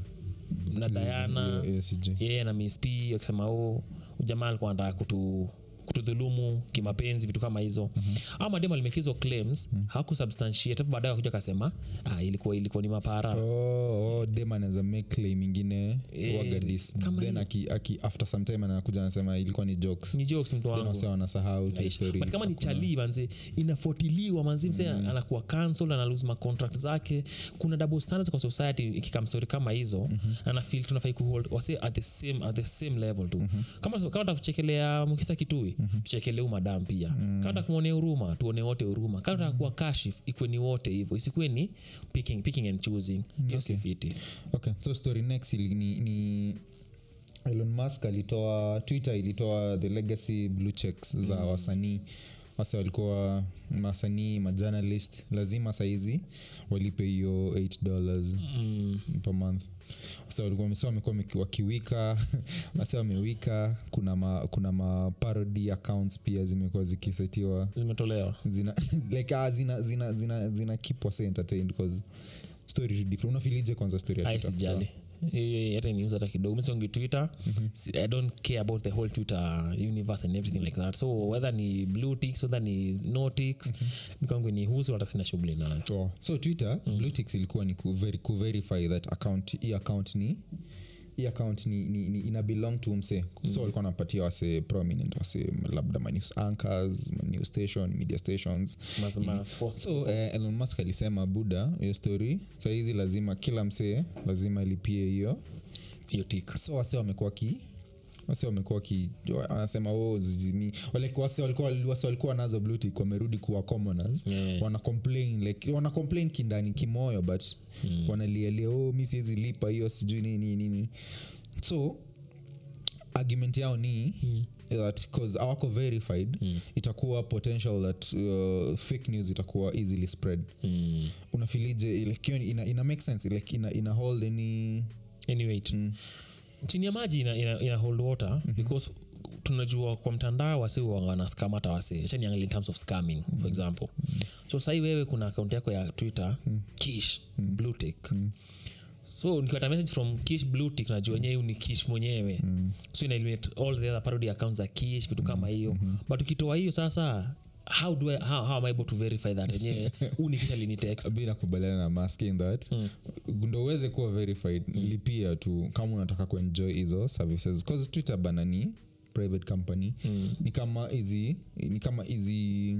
na diana
Hiyo- hiyo sijui.
yeye na miss p akisema o jamaa alikuwa anataka kutu kutudhulumu kimapenzi vitu kama hizo mm-hmm. au mademu alimekizwa claims mm-hmm. hakusubstantiate afu baadaye wakuja akasema ah, ilikuwa ilikuwa ni mapara
oh, oh, dem anaweza make claim ingine
Eh,
wagadis
kama
then aki, aki, after some time anakuja anasema ilikuwa ni jokes
ni jokes mtu
then
wangu
wase wanasahau tu
Aish.
story.
but kama ni chalii manze inafuatiliwa manzi mse anakuwa cancel analose macontract zake kuna double standards kwa society ikikam story kama hizo mm-hmm. anafil tunafai kuhold wase at the same, at the same level tu mm-hmm. kama kama takuchekelea mukisa kitui mm-hmm. tuchekelee madam pia mm-hmm. kama takumwonea huruma tuone wote huruma kama takuwa kashif ikwe ni wote hivyo isikuwe ni picking, picking and choosing hiyo si fiti
okay so story next ili, ni, ni elon musk alitoa twitter ilitoa the legacy blue checks za wasanii wase walikuwa wasanii majournalist lazima saizi walipe hiyo 8 dollars
mm.
per month so walikuwa so wamekuwa wameki- wakiwika wase wamewika kuna ma, kuna ma parody accounts pia zimekuwa zikisetiwa
zimetolewa
zina like ah, zina zina zina zina keep wase entertained cause story tu different unafilije kwanza story ya
ai
Twitter?
sijali Hiyo hata niuza hata kidogo misongi twitter Si- i don't care about the whole twitter universe and everything like that so whether ni blue ticks whether ni no ticks mikangu ni husu hata sina shughuli nayo
Oh. so twitter mm. bluetix ilikuwa ni kuveri, kuverify that account hii account ni hii account ni, ni, ni ina belong to mse mm. so walikuwa napatia wase prominent wase labda manews anchors manews station media stations
Mas- mas-
so eh, elon musk alisema buda hiyo story sahizi lazima kila msee lazima ilipie hiyo
hiyo tik
so wase wamekuwa ki wase wamekuwa ki wanasema oh, zizimi wale wase walikuwa wase walikuwa nazo blutik wamerudi kuwa commoners
Yeah.
wana complain like wana complain kindani kimoyo but mm. wanalialia oh, mi siwezi lipa hiyo sijui nini nini so argument yao ni mm that cause awako verified mm. itakuwa potential that uh, fake news itakuwa easily spread
mm.
unafilije like, hiyo ina, ina make sense like ina, ina hold any
anyway mm. chini ya maji ina, ina, ina hold water mm-hmm. because tunajua kwa mtandao wasi wanascam hata wase chaniangalia in terms of scamming mm-hmm. for example mm-hmm. so sahii wewe kuna akaunti yako ya twitter mm-hmm. kish mm-hmm. bluetick mm-hmm so nikiwata message from kish bluetick najua wenyewe ni kish mwenyewe mm. so ina eliminate all the other parody accounts za kish vitu kama hiyo mm-hmm. but ukitoa hiyo sasa how do I, how, how am I able to verify that enyewe huu ni kisha lini text
mi nakubaliana na mask in that mm. ndo uweze kuwa verified mm. lipia tu kama unataka kuenjoy hizo services cause twitter bana ni private company mm. ni kama hizi ni kama hizi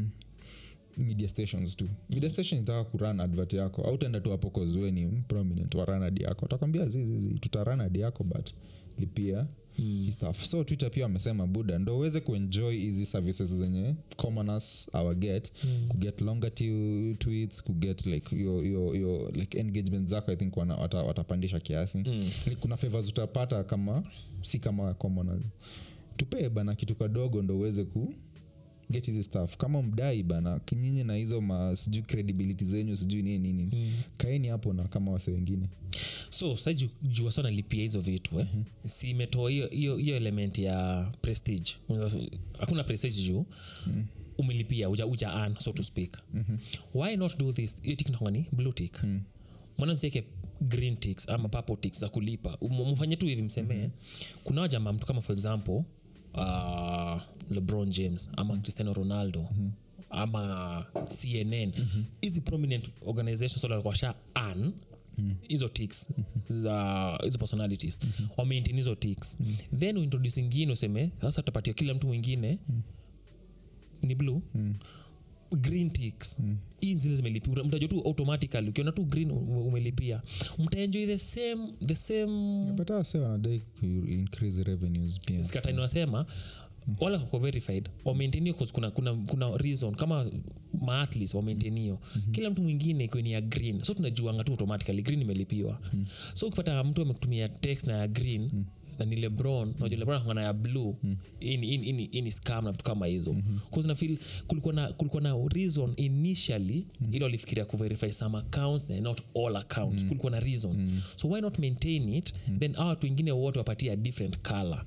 media stations tu media station itaka kuran advert yako au utaenda tu hapo kozue ni prominent wa run ad yako utakwambia zizizi tutaran ad yako but lipia mm. stuff so twitter pia wamesema buda ndo uweze kuenjoy hizi services zenye commoners our get mm. kuget longer tu- tweets kuget like yo, yo, yo, like engagement zako i think wana, wata, watapandisha kiasi mm. like, kuna favors utapata kama si kama commoners tupee bana kitu kadogo ndo uweze ku get hizi stuff kama mdai bana nyinyi na hizo ma sijui credibility zenyu sijui nini nini mm. kaeni hapo na kama wase wengine
so sa ju- jua sana lipia hizo vitu eh? mm-hmm. si imetoa hiyo hiyo hiyo element ya prestige Unaweza- hakuna prestige juu mm umelipia uja, uja an so to speak mm-hmm. why not do this hiyo tik nangani blue tik mm. mwana msieke green ticks ama purple ticks za kulipa Um- mfanye tu hivi msemee mm-hmm. kuna wajama mtu kama for example uh, lebron james ama mm-hmm. cristiano ronaldo mm-hmm ama cnn hizi mm-hmm. prominent organizations wale walikuwa sha an hizo ticks za hizo personalities mm-hmm. wamaintain hizo ticks mm-hmm. then uintroduce ingine useme sasa tutapatia kila mtu mwingine mm. ni blue mm. green ticks hii zile zimelipia mtajua tu automatically ukiona tu green ume- umelipia mtaenjoy the same the same
but wase wanadai ku increase revenues pia
skatani wanasema wale wako verified wamaintenio kuna, kuna, kuna reason kama maatlis wamaintenio mm-hmm. kila mtu mwingine iko ni ya green so tunajuanga tu automatically green imelipiwa mm. so ukipata mtu amekutumia text na ya green mm na ni lebron najua lebron akona ya blue ini, ini, ini, ini scam na vitu kama hizo mm-hmm. nafil kulikuwa na, kulikuwa na reason initially mm. ili walifikiria kuverify some accounts and not all accounts mm. kulikuwa na reason mm. so why not maintain it mm. then awa watu wengine wote wapatia different color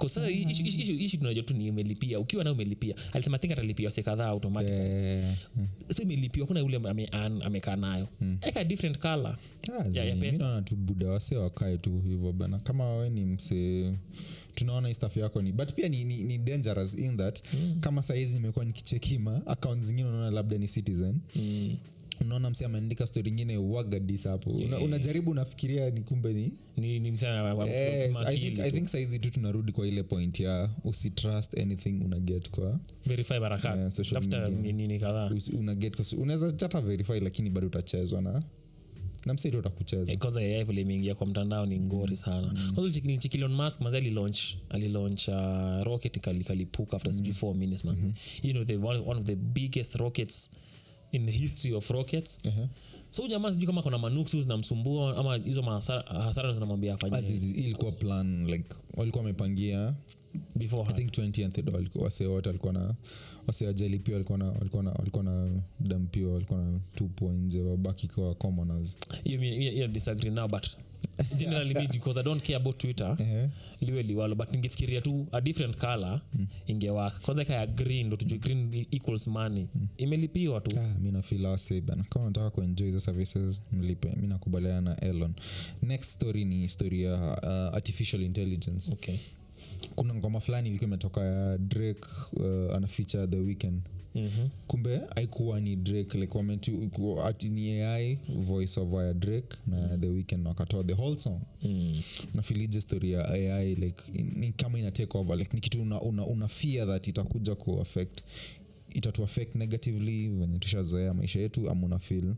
ishi tunajua tu ni umelipia ukiwa na umelipia alisema think atalipia wase kadhaa automatic
Eh,
so imelipiwa kuna ule ame- an- amekaa nayo eka different color
ah,
Ya- ya
zi,
pesa.
mi naona tu buda wase wakae tu hivyo bana kama we ni mse tunaona hii staff yako ni but pia ni, ni, ni dangerous in that mm. kama sahizi nimekuwa nikichekima account zingine unaona labda ni citizen
mm.
unaona mse ameandika stori ingine wagadis hapo Una, unajaribu unafikiria ni kumbe ni
ni, ni msema wa- wa-
Yes, I
makili
think,
tu.
I think saizi tu tunarudi kwa ile point ya usitrust anything unaget kwa
verify barakat
Yeah, social
tafuta
media.
ni- nini kadhaa
usi- unaget kwa unaweza hata verify lakini bado utachezwa na na msaitu utakucheza
Eh, kwanza AI vile imeingia kwa mtandao ni ngori sana kwanza nilicheki Elon Musk mazi alilaunch alilaunch uh, rocket ikali- ikalipuka after sijui four minutes man you know the one, one of the biggest rockets in the history of rockets
Uh-huh.
so huyu jamaa sijui kama kuna manuksu zinamsumbua ama hizo mahasara- hasara zinamwambia afanye
Azizi, hii ilikuwa plan like walikuwa wamepangia i
before
think 20th walikuwa wase wote walikuwa na wase wajali pia walikuwa na walikuwa na walikuwa na dampio walikuwa na tupwa nje wabaki kwa commoners
hiyo mi- hiyo- hiyo disagree now but generally me because i don't care about twitter
Ehe.
liwe liwalo but ningefikiria tu a different color ingewaka kwanza ika ya green ndo tujue green e- equals money imelipiwa tu
Ah, mi nafila wase bana kama nataka kuenjoy hizo services mlipe mi nakubaliana na elon next story ni story ya uh, artificial intelligence
okay
kuna ngoma fulani ilikuwa imetoka ya drake uh, ana feature the weekend
Mhm.
kumbe haikuwa ni drake like wametu ati ni ai voice over ya drake na the weekend wakatoa the whole song
Mm.
nafilije story ya ai like ni kama ina take over like ni kitu una, una, una fear that itakuja kuaffect itatu affect negatively venye tushazoea maisha yetu ama una feel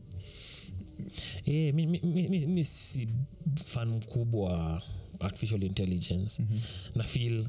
Eh, mi, mi, mi, mi, mi si fan mkubwa wa artificial intelligence mm-hmm. na feel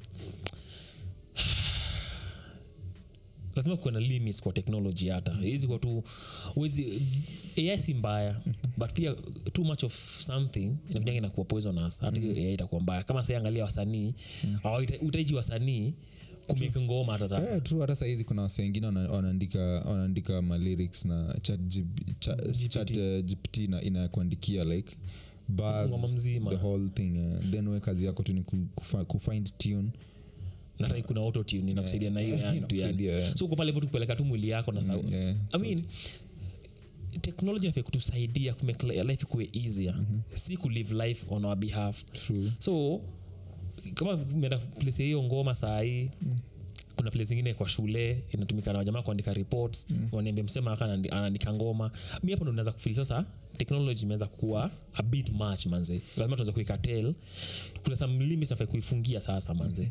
lazima kuwe na limits kwa technology hata hizi kwa tu wezi ai si mbaya but pia too much of something inakujanga inakuwa poisonous hata hiyo ai itakuwa mbaya kama sai angalia wasanii au utaiji wasanii kumake ngoma hata sasa
yeah, true hata sahizi kuna wase wengine wana- wanaandika wanaandika malyrics na chat, cha, chat uh, gpt na inakuandikia like bars,
Ngoma mzima.
the whole thing uh, then we kazi yako tu ni ku- kufa- kufind tune
na hata kuna autotune inakusaidia na hiyo yani tu yani
Inakusaidia, yeah.
so uko pale hivyo tu kupeleka tu mwili yako na sauti
yeah,
i mean technology nafaa kutusaidia kumake li- life kuwe easier si kulive life on our behalf
true
so kama umeenda place ya hiyo ngoma saa hii kuna place zingine kwa shule inatumika na wajamaa kuandika reports mm. waniambia msema aka anandi- anaandika ngoma mi hapo ndo naweza kufili sasa technology imeweza kuwa a bit much manze lazima tuweze kuikatel kuna some limits nafaa kuifungia sasa manze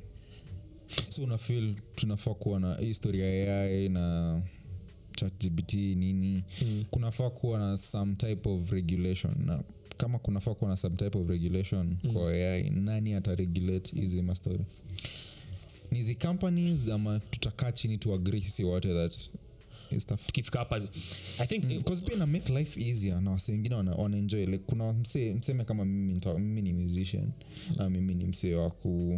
so una feel tunafaa kuwa na hii story ya ai na chatgbt nini
Mm.
kunafaa kuwa na some type of regulation na kama kunafaa kuwa na some type of regulation mm. kwa ai nani ataregulate hizi mastori ni hizi companies ama tutakaa chini tuagri sisi wote that hii stuff
tukifika hapa i think
Because pia ina make life easier na wase wengine wana, wana enjoy like kuna mse, mseme kama mimi, nita, mimi ni musician na mimi ni msee wa ku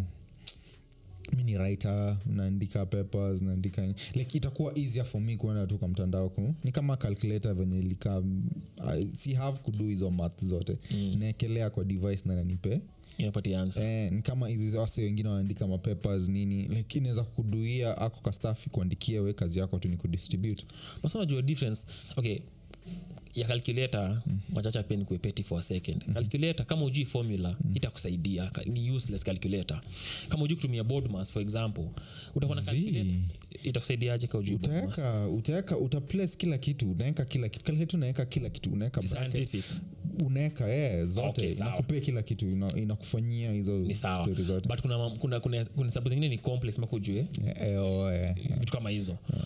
mi ni writer naandika papers naandika like itakuwa easier for me kuenda tu kwa mtandao ku ni kama calculator venye ilikaa I- si have kudu hizo math zote mm. naekelea kwa device na nanipe
inapatia answer
eh, ni kama hizi wase wengine wanaandika mapapers nini like inaweza kuduia ako kastafi kuandikia we kazi yako tu ni kudistribute
basa unajua difference okay ya calculator mm. machacha pia ni kuepeti for a second mm-hmm. calculator kama ujui formula mm. itakusaidia Ka- ni useless calculator kama ujui kutumia board mass for example utakuwa na
Zii.
calculator itakusaidiaje ka ujui board mass
utaweka utaweka utaplace kila kitu unaweka kila kitu calculator unaweka kila kitu unaweka bracket,
scientific
unaweka yeah, zote
Okay, sawa.
inakupea kila kitu ina- inakufanyia hizo
ni sawa
story zote
but kuna, mam- kuna, kuna, kuna sababu zingine ni complex maka ujue
Eh, eh, oh, eh.
vitu kama hizo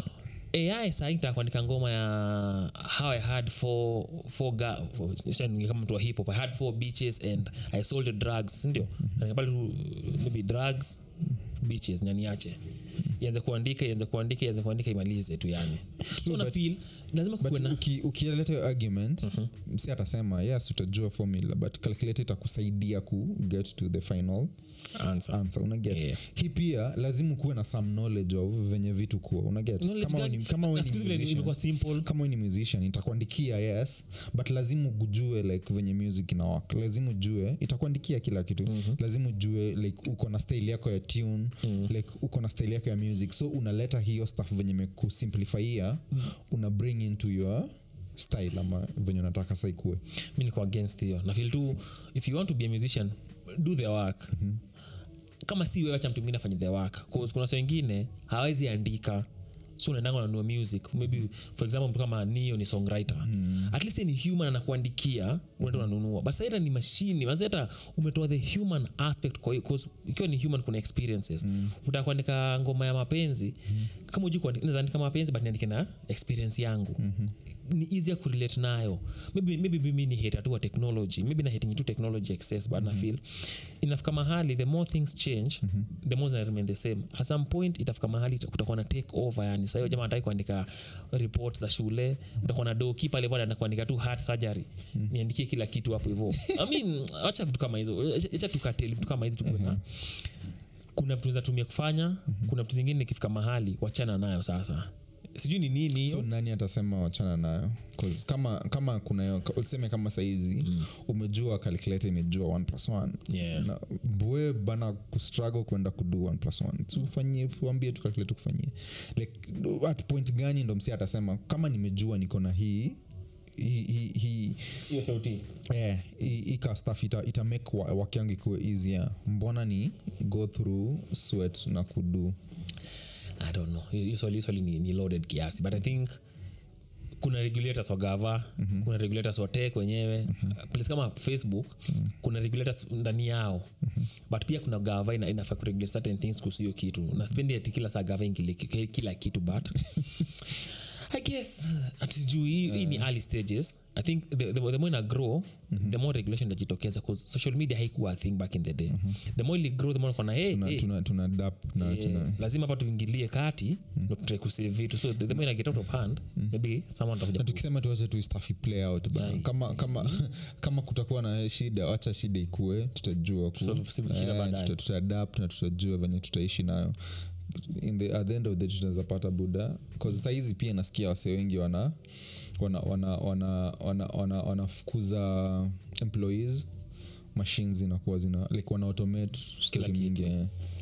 ai sahii nitaka kuandika ngoma ya how i had four, four ga, four, sasa kama mtu wa hip hop i had four beaches and i sold drugs sindio mm-hmm. pale tu maybe drugs beaches na niache ianze kuandika ianze kuandika ianze kuandika imalize tu yani so na
but-
feel lazima
but
kuwe na
uki- ukieleta hiyo argument si atasema yes utajua formula but calculator itakusaidia ku get to the final
answer
answer unaget
Yeah.
hii pia lazima ukuwe na some knowledge of venye vitu kuwa unaget
Knowledge
kama we
gani?
ni- kama we
Na
ni
siku hizi vile
musician-
imekuwa simple
kama we ni musician itakuandikia yes but lazima ujue like venye music ina work lazima ujue itakuandikia kila kitu mm-hmm. lazima ujue like uko na style yako ya tune mm-hmm. like uko na style yako ya music so unaleta hiyo stuff venye mekusimplifyia mm-hmm. una bring into your style ama venye unataka sa ikue
mi niko against hiyo na feel tu if you want to be a musician do the work mm-hmm. kama si wewe acha mtu mwingine afanye the work cause kuna sa wengine hawezi andika so unaendanga unanua music maybe for example mtu kama nio ni songwriter mm. at least ni human anakuandikia unaenda unanunua but sasa ni mashini basi hata umetoa the human aspect kwa hiyo 'cause ikiwa ni human kuna experiences mm. utaka kuandika ngoma ya mapenzi mm. kama uji kuandika mapenzi but niandike na experience yangu mm-hmm ni easier kurelate nayo maybe, maybe mimi ni hater tu wa technology maybe na hating tu technology excess but mm-hmm. na feel inafika mahali the more things change mm-hmm. the more zina remain the same at some point itafika mahali ita- kutakuwa na take over yani sasa hiyo jamaa ataki kuandika report za shule utakuwa na doki pale pale anakuandika tu heart surgery mm-hmm. niandikie kila kitu hapo hivyo i mean acha vitu kama hizo acha tukateli vitu kama hizi tukuwe na kuna vitu za tumia kufanya mm-hmm. kuna vitu zingine ikifika mahali wachana nayo sasa sijui ni nini hiyo
so nani atasema wachana nayo 'Cause kama kama kuna hiyo- useme kama saizi mm. umejua calculator imejua 1 plus 1
Yeah.
na bwe bana kustruggle kwenda kudu 1 plus 1 so ufanyie uambie tu calculator kufanyie like at point gani ndo msi atasema kama nimejua niko na hii hii hii- hii
hiyo sauti
eh, hii- hii ka stuff ita, ita make wa- work yangu ikuwe easier mbona ni go through sweat na kudu
i don't know hiyo hiyo swali hiyo swali ni, ni loaded kiasi but i think kuna regulators wa gava mm-hmm. kuna regulators wa tech wenyewe mm-hmm. place kama facebook mm-hmm. kuna regulators ndani yao mm-hmm. but pia kuna gava ina, inafaa kuregulate certain things kuhusu hiyo kitu na spendi ati kila saa gava ingile ki- kila kitu but i guess atijui hii hii ni early stages i think the, the, the more ina grow mm-hmm. the more regulation itajitokeza bcause social media haikuwa a thing back in the day mm-hmm. the more ili grow the more kona hey,
tuna,
hey,
tuna, tuna adapt na
Eh,
tuna
lazima hapa tuingilie kati ndo tutrai kusave vitu so the, the more ina get out of hand maybe someone atakuja
na
ku-
tukisema tuache tu staff play out bana.
Yeah.
kama kama kama kutakuwa na shida wacha shida ikue tutajua ku-
Tuta- shida
eh,
baadaye.
tuta- tutaadapt na tutajua venye tutaishi nayo in the, at the end of the day tunaweza pata buda bcause sahizi pia nasikia wase wengi wana wana wana wana wana wana wanafukuza employees machines zinakuwa zina like wana automate story
kitu.
mingi eh.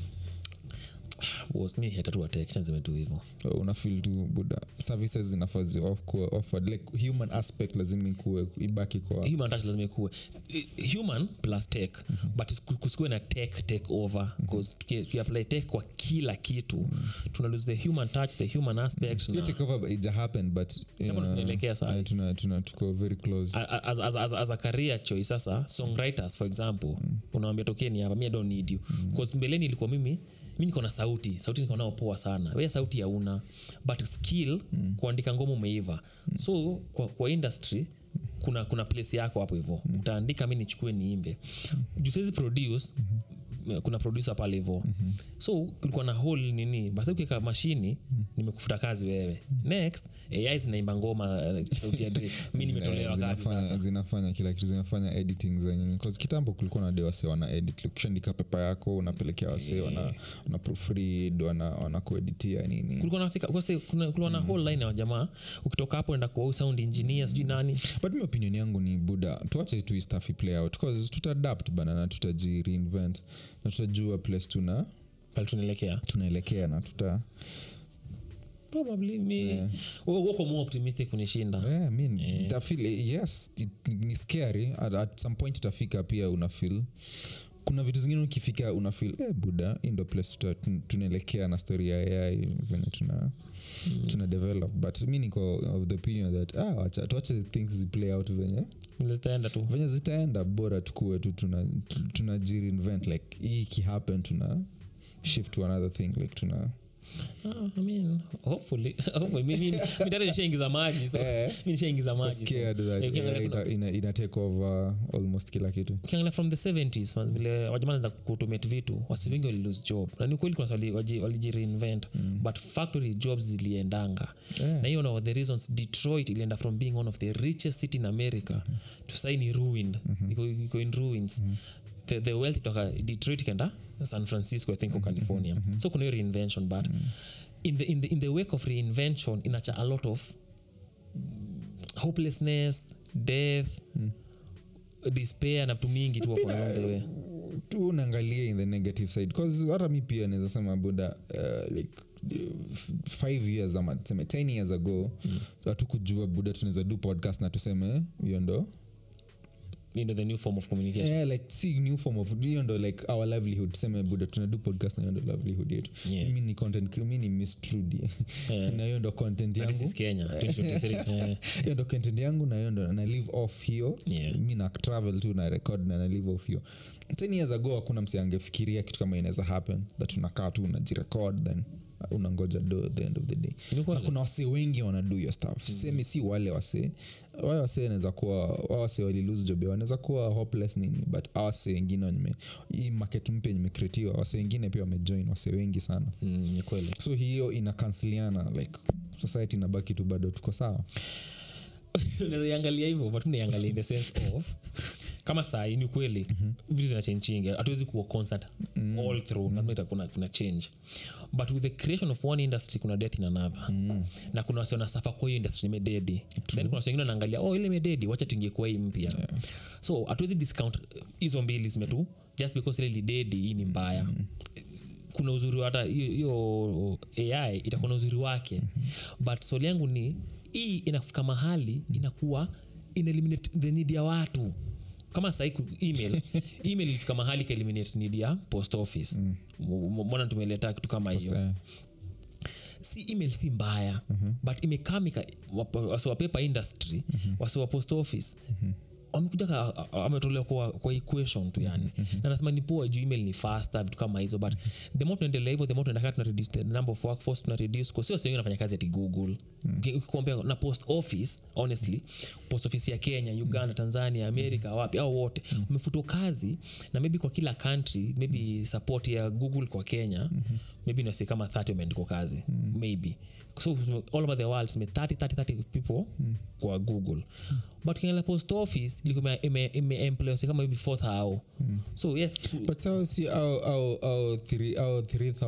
was mi hata tu wateksha niseme tu hivo
unafil tu buda services zinafaa zi kuwa offered like human aspect lazima ikuwe ibaki kwa
human touch lazima ikuwe Eh, human plus tech but ku- kusikuwe na tech take over bcause tukiapply tech kwa kila kitu tuna lose the human touch the human aspect
hiyo
na,
takeover ija happen but you
Kama
know,
tunaelekea saa
eh, tuna, tuna, tuko very close
A- a- as, as, as, as a career choice sasa songwriters for example mm. unawambia tokeni hapa mi I don't need you mm. mbeleni ilikuwa mimi mi niko na sauti sauti niko nao poa sana we sauti hauna but skill mm. kuandika ngoma umeiva mm. so kwa, kwa industry kuna kuna place yako hapo hivo mm. utaandika mi nichukue niimbe mm. juu siwezi produce mm-hmm. kuna producer pale hivo mm-hmm. so kulikuwa na hole nini basi ukiweka mashini mm. nimekufuta kazi wewe mm. next ai zinaimba ngoma eh, sauti ya Drake. mi nimetolewa kazi
zinafanya,
sasa
zinafanya kila kitu zinafanya editing za nini 'Cause kitambo kulikuwa na de wase wana edit ukishaandika pepa yako unapelekea wase wana, wana proofread wana, wana kueditia nini
kulikuwa na sika- kwase- kuna- kulikuwa na whole line ya jamaa ukitoka hapo enda kwa huyu sound engineer sijui nani
but mi opinion yangu ni buda tuache tu hii stuff play out cause tutaadapt bana na tutaji reinvent na tutajua place tuna
pale tunaelekea
tunaelekea na tuta
probably mi
Yeah.
Wewe uko more optimistic kunishinda
yeah, I mean, itafeel, yes it, ni scary at, at some point itafika pia unafil kuna vitu zingine ukifika unafil eh, buda hii ndo place tuta- tun- tunaelekea na story ya ai venye tuna mm. tuna develop but mi niko of the opinion that ah, wacha tuache things ziplay out venye
Vile zitaenda tu
venye zitaenda bora tukue tu tuna, tuna jireinvent like hii ikihappen tuna shift to another thing like tuna
Ah, I mean, hopefully, hopefully. Mi- mi- mi tayari nishaingiza maji so
Eh.
mi nishaingiza maji so.
scared that
Eh, ukiangalia
AI
kuna-
ita, ina, ina take over almost kila kitu
ukiangalia from the 70s man, vile wajamani za kuautomate vitu wasi wengi walilose job na ni kweli kuna wali- waji- walijireinvent but factory jobs ziliendanga
Yeah.
na hiyo one of the reasons detroit ilienda from being one of the richest city in america to sai ni ruined iko, iko in ruins the, the wealth itoka detroit ikenda san francisco i think or california so kuna hiyo reinvention but in, the, in, the, in the wake of reinvention inacha a lot of hopelessness death despair na vitu mingi tu hapo along the way
tu unaangalia in the negative side bcause hata mi pia naweza sema buda uh, like f- five years ama tuseme ten years ago hatukujua buda tunaweza do podcast na tuseme hiyo ndo
you know, the new form of communication
yeah, like si new form of hiyo ndo like our livelihood tuseme buda tunadu podcast na hiyo ndo livelihood yetu
Yeah.
mi ni content cre- mi ni miss Trudy.
Yeah.
na hiyo ndo content
But this
yangu
is kenya 2023 Eh,
hiyo ndo content yangu na hiyo ndo na live off hiyo
Yeah.
mi na travel tu na record na na live off hiyo ten years ago hakuna msi angefikiria kitu kama inaweza happen that unakaa tu unajirecord then unangoja do at the end of the day
Ni
na
kweli.
kuna wasee wengi wanadu hiyo stuff semi si wale wasee wale wasee wanaweza kuwa wa wasee walilose job yao wanaweza kuwa hopeless nini but hawa wasee wengine wenye hii market mpya imecreatiwa wasee wengine pia wamejoin wasee wengi sana
mm, ni kweli
so hiyo inakansiliana like society inabaki tu bado tuko sawa
unawezaiangalia hivyo but naiangalia in the sense of kama sahii ni kweli vitu zinachenchingi hatuwezi kuwa constant all through lazima ita- kuna, kuna change but with the creation of one industry kuna death in another na kuna wasi wanasafa kwa hiyo industry imededi then kuna wasi wengine wanaangalia oh ile imededi wacha tuingie kwa hii mpya so hatuwezi discount hizo mbili zimetu just because ile lidedi hii ni mbaya kuna uzuri hata hiyo- hiyo ai itakuwa na uzuri wake but swali yangu ni hii inafika mahali inakuwa ina eliminate the need ya watu kama sahii ku- email email ilifika mahali ka eliminate need ya post office M- m- mbona tumeleta kitu kama hiyo
Eh,
si email si mbaya mm-hmm. but imekamika wasiwa paper industry mm-hmm. wasiwa post office mm-hmm wamekuja ka- a- a- ametolewa kwa, kwa equation tu yani na nasema ni poa juu email ni faster vitu kama hizo but the more tunaendelea hivyo the more tunaendelea tuna reduce the number of workforce tuna reduce kwa sio wengi nafanya kazi ati google Uki- ukikompea na post office honestly post office ya kenya uganda tanzania america wapi au wote wamefutwa kazi na maybe kwa kila country maybe support ya google kwa kenya maybe nasi kama 30 wameandikwa kazi maybe so all over the world tume 30 30 30 people kwa google but kiangalia post office ilikuwa ime- ime employ wasi kama hivi 4000 so yes
but sao si au au au three- au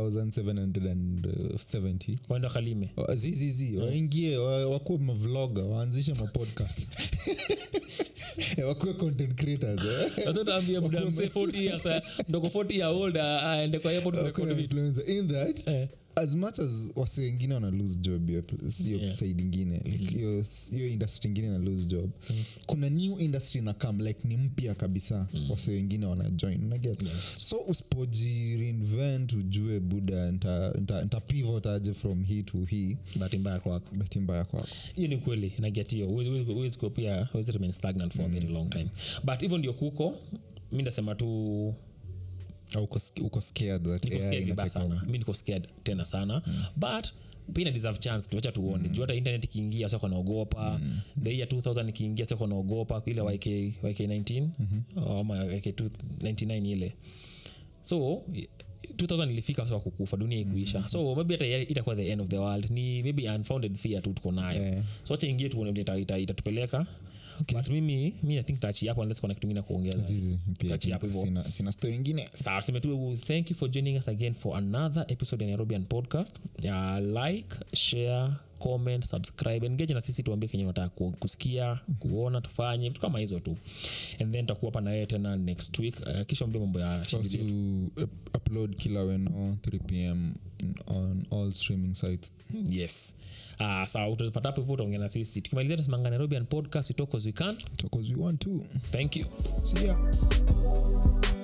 3770
waenda kalime
Wa- zizizi waingie wa- wakuwe mavloga waanzishe mapodcast Eh, wakuwe content creators eh.
ataambia buda mzee 40 years eh, ndoko 40 year old ah, aende kwa airport
Wakuwe
kurekodi vitu
influencer. in that
Eh.
as much as wase wengine wana lose job hiyo hiyo
Yeah.
side ingine like hiyo hiyo industry ingine na lose job kuna new industry na come like ni mpya kabisa wase wengine wana join unaget so usipoji reinvent ujue buda nta, nta, nta pivot aje from hii to hii
bahati mbaya kwako
bahati mbaya kwako
hiyo ni kweli nagetio huwezi kuwa pia huwezi remain stagnant for a very long time but hivyo ndio kuko mi ndasema tu
au uko, sk- uko scared that
niko
AI
scared
ina
vibaya
take over.
sana mi niko scared tena sana but pia ina deserve chance tuacha tuone juu hata internet ikiingia sako naogopa the year 2000 ikiingia sako naogopa ile yk yk 19 ama yk 99 ile so 2000 ilifika sa kukufa dunia ikuisha so maybe hata ya- itakuwa the end of the world ni maybe unfounded fear tu tuko nayo
Yeah.
so wacha ingie tuone vile ita- ita- itatupeleka but mimi mi i think tachi hapo unless kuna kitu ingine kuongeza
Zizi, pia
Kati hapo hivyo.
sina, sina story ingine
sawa tuseme tu thank you for joining us again for another episode ya nairobian podcast uh, like share comment subscribe engage na sisi tuambie kenye unataka ku- kusikia kuona tufanye vitu kama hizo tu and then tutakuwa hapa na wewe tena next week uh, kisha mbie mambo ya
So,
shughuli
so
yetu.
up- upload kila weno 3 pm in, on all streaming sites
yes uh, sawa utapata hapo hivyo utaongea na sisi tukimalizia tusimanga nairobian podcast we talk as we can
because we want to
thank you
see ya